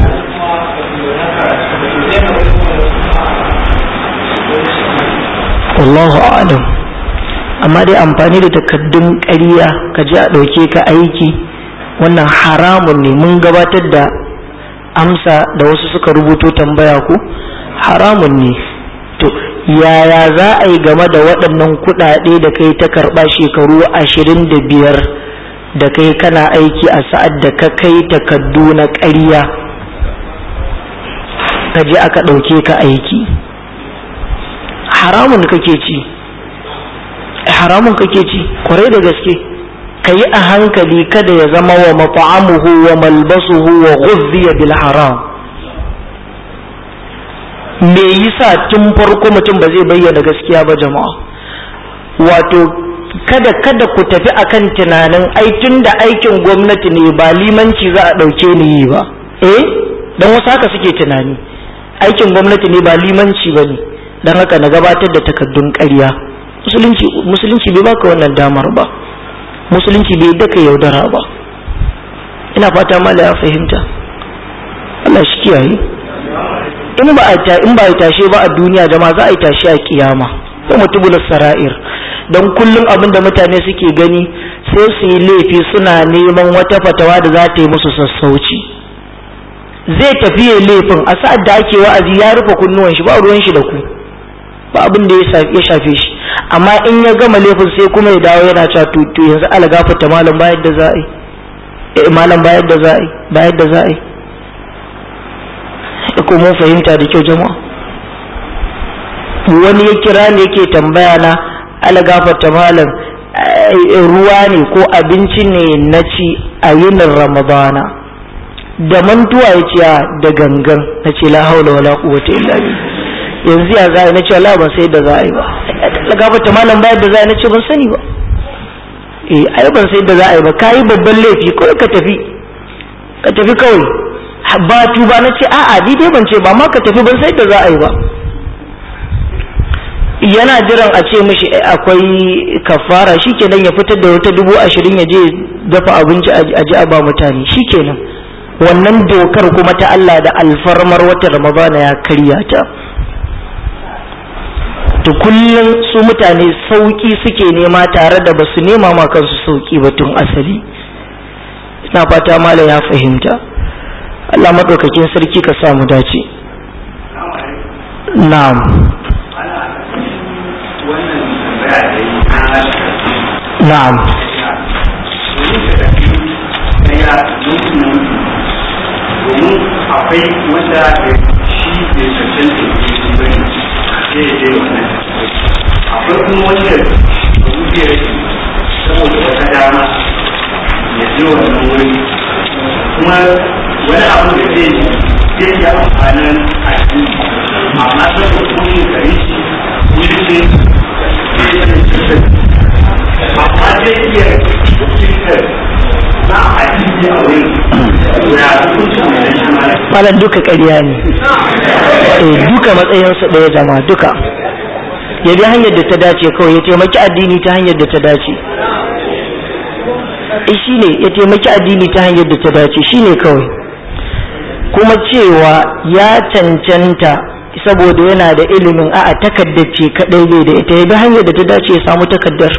Speaker 1: wallahu a'lam amma dai amfani da takaddun ƙarya ka ji a ɗauke ka aiki wannan haramun ne mun gabatar da amsa da wasu suka rubuto tambaya ku haramun ne to yaya za a yi game da waɗannan kuɗaɗe da kai ta karɓa shekaru ashirin da biyar da kai kana aiki a sa'ad da ka kai takaddu na ƙarya ka je aka ɗauke ka aiki haramun kake ci haramun kake ci kwarai da gaske ka yi a hankali kada ya zama wa mata'amuhu wa malbasuhu wa ghuzziya bil haram me yasa tun farko mutum ba zai bayyana gaskiya ba jama'a wato kada kada ku tafi akan tunanin ai tun da aikin gwamnati ne ba limanci za a ɗauke ni yi ba eh don wasu haka suke tunani aikin gwamnati ne ba limanci ba ne don haka na gabatar da takaddun ƙarya musulunci musulunci bai baka wannan damar ba musulunci bai daka yaudara ba ina fata mala ya fahimta Allah shi kiyaye in ba a ta in ba a tashe ba a duniya jama'a za a yi tashe a kiyama ko mutubul sara'ir don kullum abin da mutane suke gani sai su yi laifi suna neman wata fatawa da za ta yi musu sassauci zai tafi ya laifin a sa'ad da ake wa'azi ya rufe kunnuwan shi ba ruwan shi da ku ba abin da ya shafe shi amma in ya gama laifin sai kuma ya dawo yana cewa to yanzu ala gafarta malam bayar da za a yi malam bayar da za a yi bayar da za a yi ko mun fahimta da kyau jama'a wani ya kira ne yake tambaya na ala gafarta malam ruwa ne ko abinci ne na ci a yinin ramadana da mantuwa ya ce da gangan na ce la haula wala quwwata illa billah yanzu ya za na ce Allah ban sai da za a yi ba la gafarta malam bayar da za a yi na ce ban sani ba eh ai ban sai da za a yi ba kayi babban laifi kawai ka tafi ka tafi kawai ba tuba na ce a'a ni dai ban ce ba ma ka tafi ban sai da za a yi ba yana jiran a ce mishi akwai kafara shikenan ya fitar da wata dubu ashirin ya je dafa abinci a ji a ba mutane shikenan wannan dokar kuma ta Allah da alfarmar wata ramadana ya karya ta to kullum su mutane sauki suke nema tare da basu nema ma kansu sauki ba tun asali ina fata malam ya fahimta Allah maɗaukakin sarki ka sa mu dace na'am na'am
Speaker 3: domin akwai wanda shi bai cancanta ne bane sai ya je wannan akwai kuma wanda rubiyar saboda wata dama ya je wannan wuri kuma wani abu da zai zai yi amfanin addini amma saboda kuma gari shi wuri ce zai yi cancanta amma zai iya cikin na addini a wurin ya hukuncin wannan shi ma
Speaker 1: malam duka ƙarya ne eh duka matsayinsu ɗaya jama duka ya bi hanyar da ta dace kawai ya taimaki addini ta hanyar da ta dace eh shine ya taimaki addini ta hanyar da ta dace shine kawai kuma cewa ya cancanta saboda yana da ilimin a'a takaddar ce kadai bai da ita ya bi hanyar da ta dace ya samu takaddar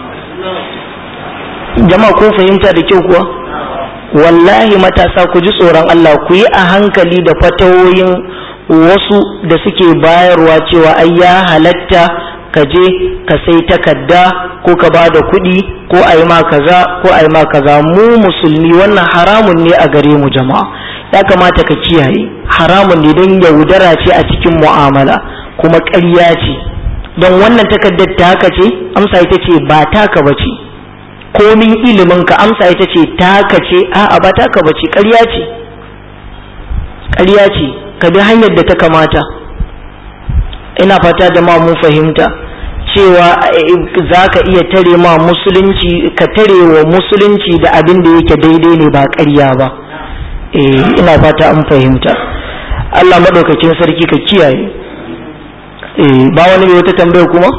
Speaker 1: jama'a kun fahimta da kyau kuwa wallahi matasa ku ji tsoron Allah ku yi a hankali da fatawoyin wasu da suke bayarwa cewa ai ya halatta ka je ka sai takarda ko ka ba da kuɗi ko a yi ma kaza ko a yi ma kaza mu musulmi wannan haramun ne a gare mu jama'a ya kamata ka kiyaye haramun ne don yaudara ce a cikin mu'amala kuma ƙarya ce don wannan takardar ta haka ce amsa ita ce ba taka ba ce komin ilimin ka amsa ita ce taka ce a'a ba taka ba ce ƙarya ce ƙarya ce ka bi hanyar da ta kamata ina fata da ma mun fahimta cewa za ka iya tare ma musulunci ka tare wa musulunci da abin da yake daidai ne ba ƙarya ba eh ina fata an fahimta Allah maɗaukakin sarki ka kiyaye eh ba wani mai wata tambaya kuma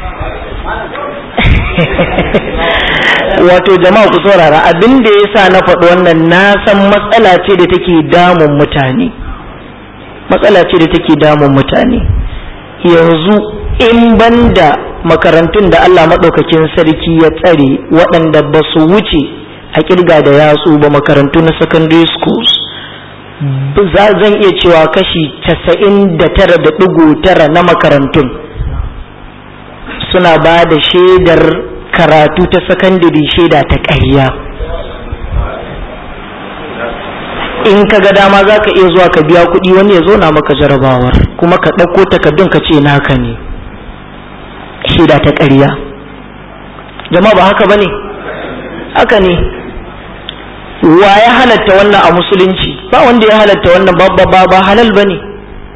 Speaker 1: wato jama'a ku saurara abin da ya sa na faɗi wannan na san matsala ce da take damun mutane matsala ce da take damun mutane yanzu in banda makarantun da Allah maɗaukakin sarki ya tsare waɗanda ba su wuce a kirga da yatsu ba makarantu na secondary schools zan iya cewa kashi casa'in da tara da ɗigo tara na makarantun suna ba da shaidar karatu ta sakandare shaida ta ƙarya in ka ga dama za ka iya zuwa ka biya kuɗi wani ya zo na maka jarabawar kuma ka ɗauko takardun ka ce naka ne shaida ta ƙarya jama'a ba haka ba ne haka ne wa ya halatta wannan a musulunci ba wanda ya halatta wannan ba ba ba halal ba ne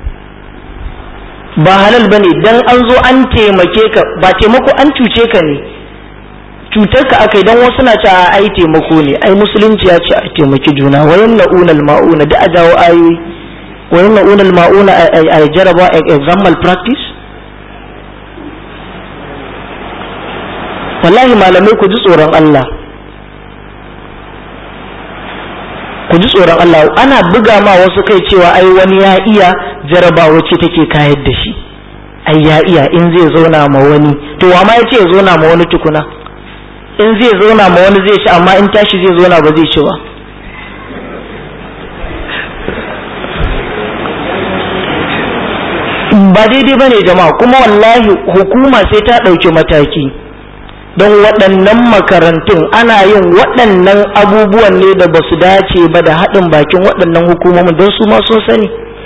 Speaker 1: ba halal ba ne don an zo an taimake ka ba taimako an cuce ka ne cutar ka aka yi don wasu na ce ai taimako ne ai musulunci ya ce a taimaki juna wayan na'unal ma'una da a jawo ayoyi wayan na'unal ma'una a jaraba exam practice wallahi malamai ku ji tsoron Allah ku ji tsoron Allah ana buga ma wasu kai cewa ai wani ya iya jarabawa ce take kayar da shi ai ya iya in zai zauna ma wani to wa ma yace ya zauna ma wani tukuna in zai zauna ma wani zai ci amma in tashi zai zauna ba zai ci ba ba daidai ba ne jama'a kuma wallahi hukuma sai ta ɗauki mataki don waɗannan makarantun ana yin waɗannan abubuwan ne da ba su dace ba da haɗin bakin waɗannan hukumomin don su ma sun sani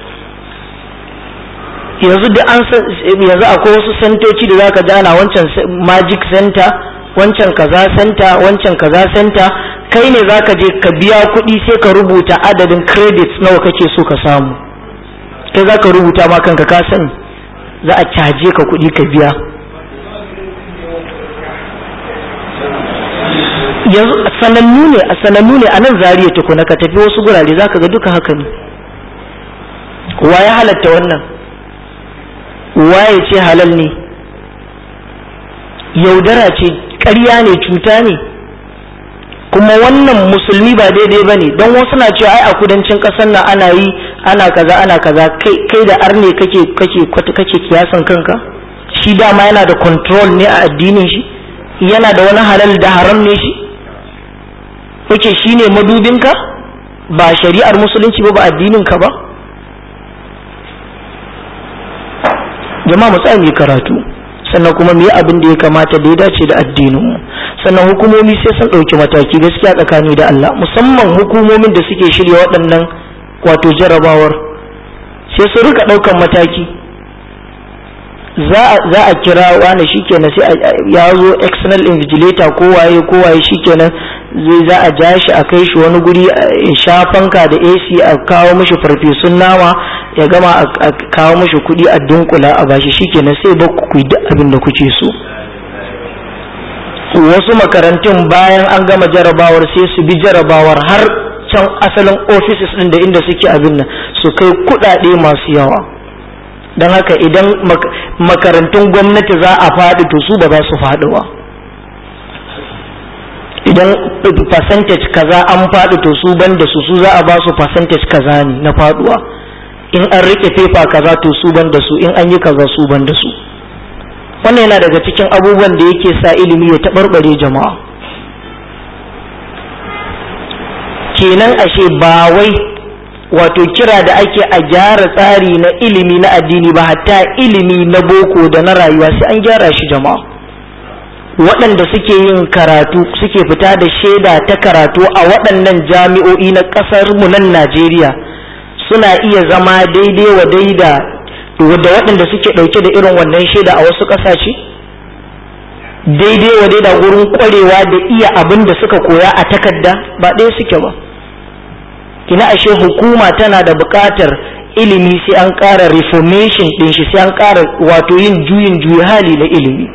Speaker 1: yanzu da an yanzu akwai wasu santoci da zaka ji ana wancan magic center wancan kaza center wancan kaza center kai ne zaka je ka biya kuɗi sai ka rubuta adadin credits nawa kake so ka samu kai za ka rubuta ma kanka ka sani za a caje ka kuɗi ka biya yanzu sanannu ne a sanannu ne a nan zariya tukuna ka tafi wasu gurare za ka ga duka haka ne wa ya halatta wannan waye ce halal ne yaudara ce ƙarya ne cuta ne kuma wannan musulmi ba daidai ba ne don wasu na cewa ai a kudancin ƙasar nan ana yi ana kaza ana kaza kai da arne kake kake kake kiyasan kanka shi dama yana da control ne a addinin shi yana da wani halal da haram ne shi kake shine madubinka ba shari'ar musulunci ba ba addinin ka ba jama'a mu tsaya mu karatu sannan kuma mu yi abin da ya kamata da ya dace da addinin mu sannan hukumomi sai sun ɗauki mataki gaskiya tsakani da Allah musamman hukumomin da suke shirya waɗannan wato jarabawar sai su rika ɗaukan mataki za a kira wani shikenan sai ya zo external invigilator ko waye ko waye shikenan zai za a ja shi a kai shi wani guri ya sha fanka da AC a kawo mishi farfesun nama ya gama a kawo mishi kuɗi a dunkula a bashi shikenan sai ba ku yi duk abin da kuke so wasu makarantun bayan an gama jarabawar sai su bi jarabawar har can asalin offices ɗin da inda suke abin nan su kai kuɗaɗe masu yawa don haka idan makarantun gwamnati za a faɗi to su ba za su faɗi ba idan percentage kaza an faɗi to su ban da su su za a ba su percentage kaza ne na faɗuwa in an rike fefa kaza to su ban da su in an yi kaza su ban da su wannan yana daga cikin abubuwan da yake sa ilimi ya taɓarɓare jama'a kenan ashe ba wai wato kira da ake a gyara tsari na ilimi na addini ba hatta ilimi na boko da na rayuwa sai an gyara shi jama'a waɗanda suke yin karatu suke fita da shaida ta karatu a waɗannan jami'o'i na ƙasar mu nan Najeriya suna iya zama daidai wa daida da waɗanda suke ɗauke da irin wannan shaida a wasu ƙasashe daidai wa daida wurin ƙwarewa da iya abin da suka koya a takarda ba ɗaya suke ba kina ashe hukuma tana da buƙatar ilimi sai an ƙara reformation ɗin shi sai an ƙara wato yin juyin juyi hali na ilimi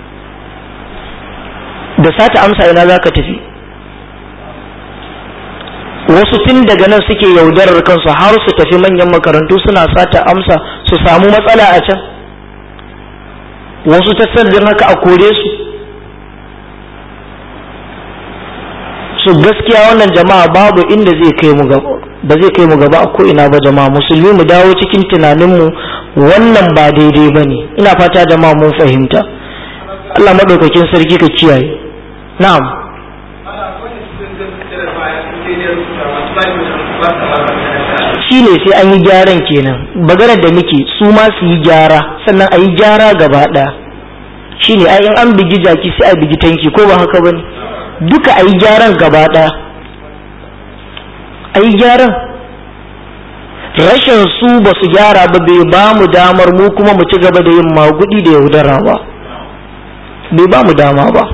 Speaker 1: da sata amsa ina za ka tafi wasu tun daga nan suke yaudarar kansu har su tafi manyan makarantu suna sata amsa su samu matsala a can wasu tattalin haka a kore su su gaskiya wannan jama'a babu inda zai kai mu gaba ba zai kai mu gaba a ko ina ba jama'a musulmi mu dawo cikin tunaninmu wannan ba daidai ba ne ina fata jama'a mun fahimta Allah maɗaukakin sarki ka kiyaye na'am shi ne sai an yi gyaran kenan maganar da muke su ma su yi gyara sannan a yi gyara gaba ɗaya shi ne in an bigi jaki sai a bigi tanki ko ba haka ba ne duka a yi gyaran gaba ɗaya a yi gyaran rashin su ba su gyara ba bai ba mu damar mu kuma mu ci gaba da yin magudi da yaudara ba bai ba mu dama ba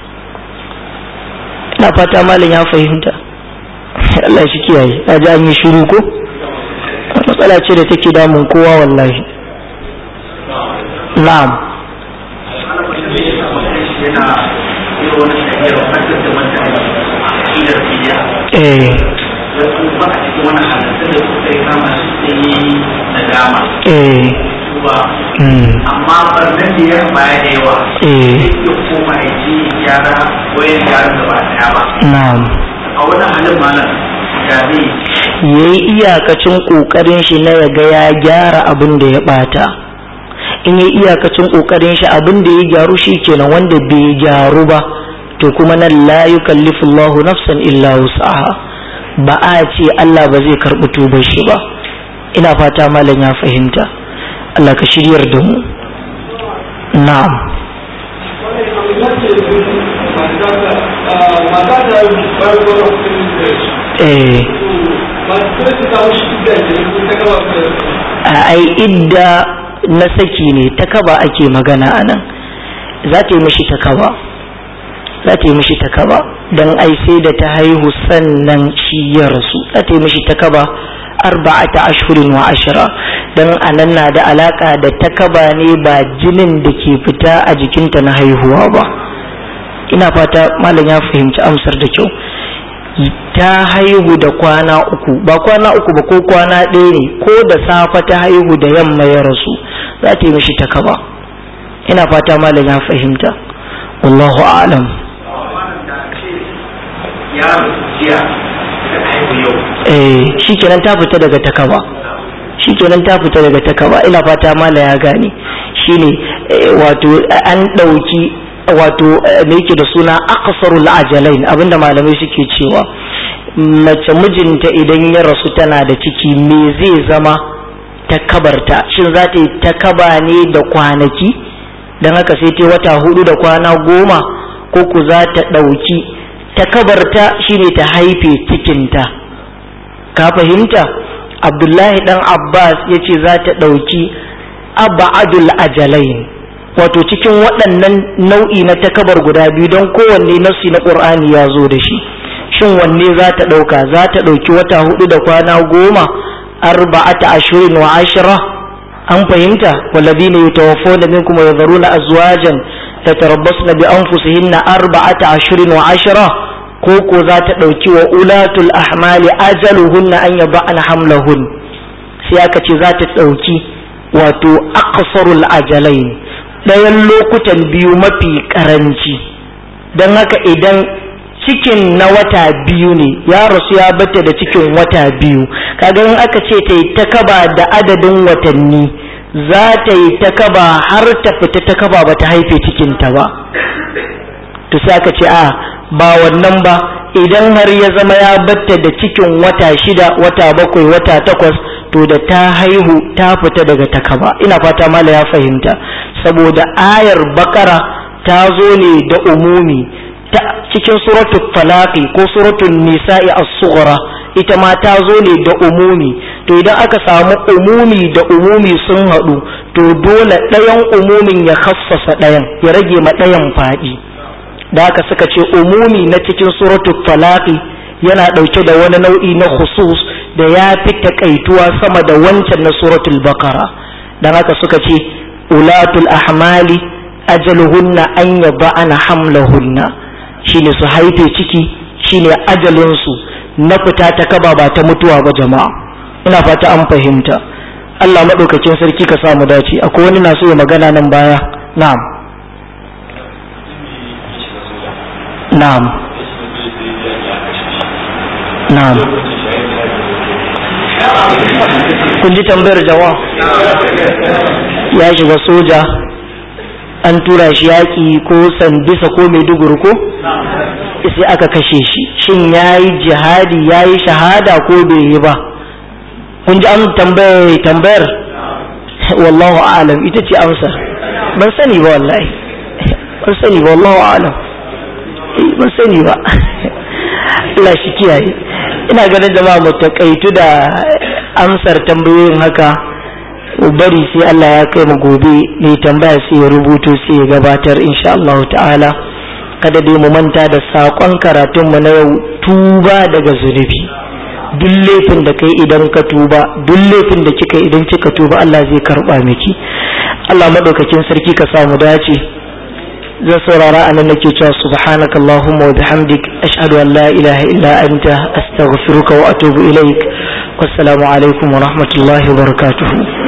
Speaker 1: ina fata malam ya fahimta Allah shi kiyaye a ji an yi shiru ko matsala ce da take damun kowa wallahi na'am eh
Speaker 3: ba a cikin wani halittun da suka yi kama su yi nadama
Speaker 1: eh
Speaker 3: tuba amma barnan da ya baya da yawa
Speaker 1: eh
Speaker 3: ya koma ya ji gyara wayan gyara gaba daya ba
Speaker 1: na'am
Speaker 3: a wannan halin malam da zai
Speaker 1: yayi iyakacin kokarin shi na ya ga ya gyara abin da ya bata in yi iyakacin kokarin shi abin da ya gyaru shi kenan wanda bai gyaru ba to kuma nan la yukallifu Allahu nafsan illa wus'aha ba a ce Allah ba zai karɓi tubar shi ba ina fata malam ya fahimta Allah ka shiryar da mu na'am eh a ai idda na saki ne ta kaba ake magana a nan za ta yi mishi ta kaba za ta yi mishi ta kaba don ai sai da ta haihu sannan shi ya rasu za ta yi mishi ta kaba arba'ata ashirin wa ashira don anan na da alaka da ta kaba ne ba jinin da ke fita a jikinta na haihuwa ba ina fata malam ya fahimci amsar da kyau ta haihu da kwana uku ba kwana uku ba ko kwana ɗaya ne ko da safa ta haihu da yamma ya rasu za ta yi mishi ta kaba ina fata malam ya fahimta wallahu a'lam
Speaker 3: ya jiya da haihu yau
Speaker 1: eh shikenan ta fita daga takaba shikenan ta fita daga takaba ina fata malam ya gane shine eh, wato an ɗauki wato eh, me yake da suna aqsarul ajalain abinda malamai suke cewa mace mijinta idan ya rasu tana da ciki me zai zama takabarta shin za ta yi takaba ne da kwanaki don haka sai ta yi wata hudu da kwana goma ko ku za ta ɗauki takabarta shine ta haife cikinta ka fahimta abdullahi dan abbas ya ce za ta ɗauki abadul ajalain wato cikin waɗannan nau'i na takabar guda biyu don kowanne nassi na ƙur'ani ya zo da shi shin wanne za ta ɗauka za ta ɗauki wata hudu da kwana goma arba'ata ashirin wa ashira an fahimta walladhina yatawaffawna minkum wa yadharuna azwajan yatarabbasna bi anfusihinna arba'ata ashirin wa ashira ko ko za ta ɗauki wa ulatul ahmali ajaluhunna an yaba'na hamlahun sai aka ce za ta ɗauki wato aqsarul ajalain ɗayan lokutan biyu mafi ƙaranci don haka idan cikin na wata biyu ne ya rasu ya bata da cikin wata biyu kaga in aka ce ta yi ta kaba da adadin watanni za ta yi ta kaba har ta fita ta kaba ba ta haife cikinta ba to sai aka ce a ba wannan ba idan har ya zama ya batta da cikin wata shida wata bakwai wata takwas to da ta haihu ta fita daga takaba ina fata mala ya fahimta saboda ayar bakara ta zo ne da umumi ta cikin suratul falaqi ko suratul nisa'i as-sughra ita ma ta zo ne da umumi to idan aka samu umumi da umumi sun haɗu to dole ɗayan umumin ya khassasa ɗayan ya rage ma ɗayan faɗi da haka suka ce umumi na cikin suratul falaqi yana ɗauke da wani nau'i na khusus da ya fi takaituwa sama da wancan na suratul bakara dan haka suka ce ulatul ahmali ajaluhunna an yada'ana hamlahunna shine su haife ciki shine ajalinsu na fita ta kaba ba ta mutuwa ba jama'a ina fata an fahimta Allah maɗaukakin sarki ka samu dace akwai wani na so ya magana nan baya na'am na'am na'am kun ji tambayar jawa ya shiga soja an tura shi yaƙi ko sandisa ko maiduguri ko sai aka kashe shi shin ya yi jihadi ya yi shahada ko bai yi ba kun ji an tambayar tambayar wallahu alam ita ce amsa ban sani ba wallahi ban sani ba wallahu alam ban sani ba Allah shi kiyaye ina ganin jama'a mu takaitu da amsar tambayoyin haka bari sai Allah ya kai mu gobe mai tambaya sai ya rubuto sai ya gabatar insha Allah ta'ala kada dai mu manta da sakon karatun mu na yau tuba daga zunubi duk laifin da kai idan ka tuba duk laifin da kika idan kika tuba Allah zai karba miki Allah madaukakin sarki ka samu dace zan saurara anan nake cewa subhanaka allahumma wa bihamdik ashhadu an la ilaha illa anta astaghfiruka wa atubu ilaik wassalamu alaikum wa rahmatullahi wa barakatuhu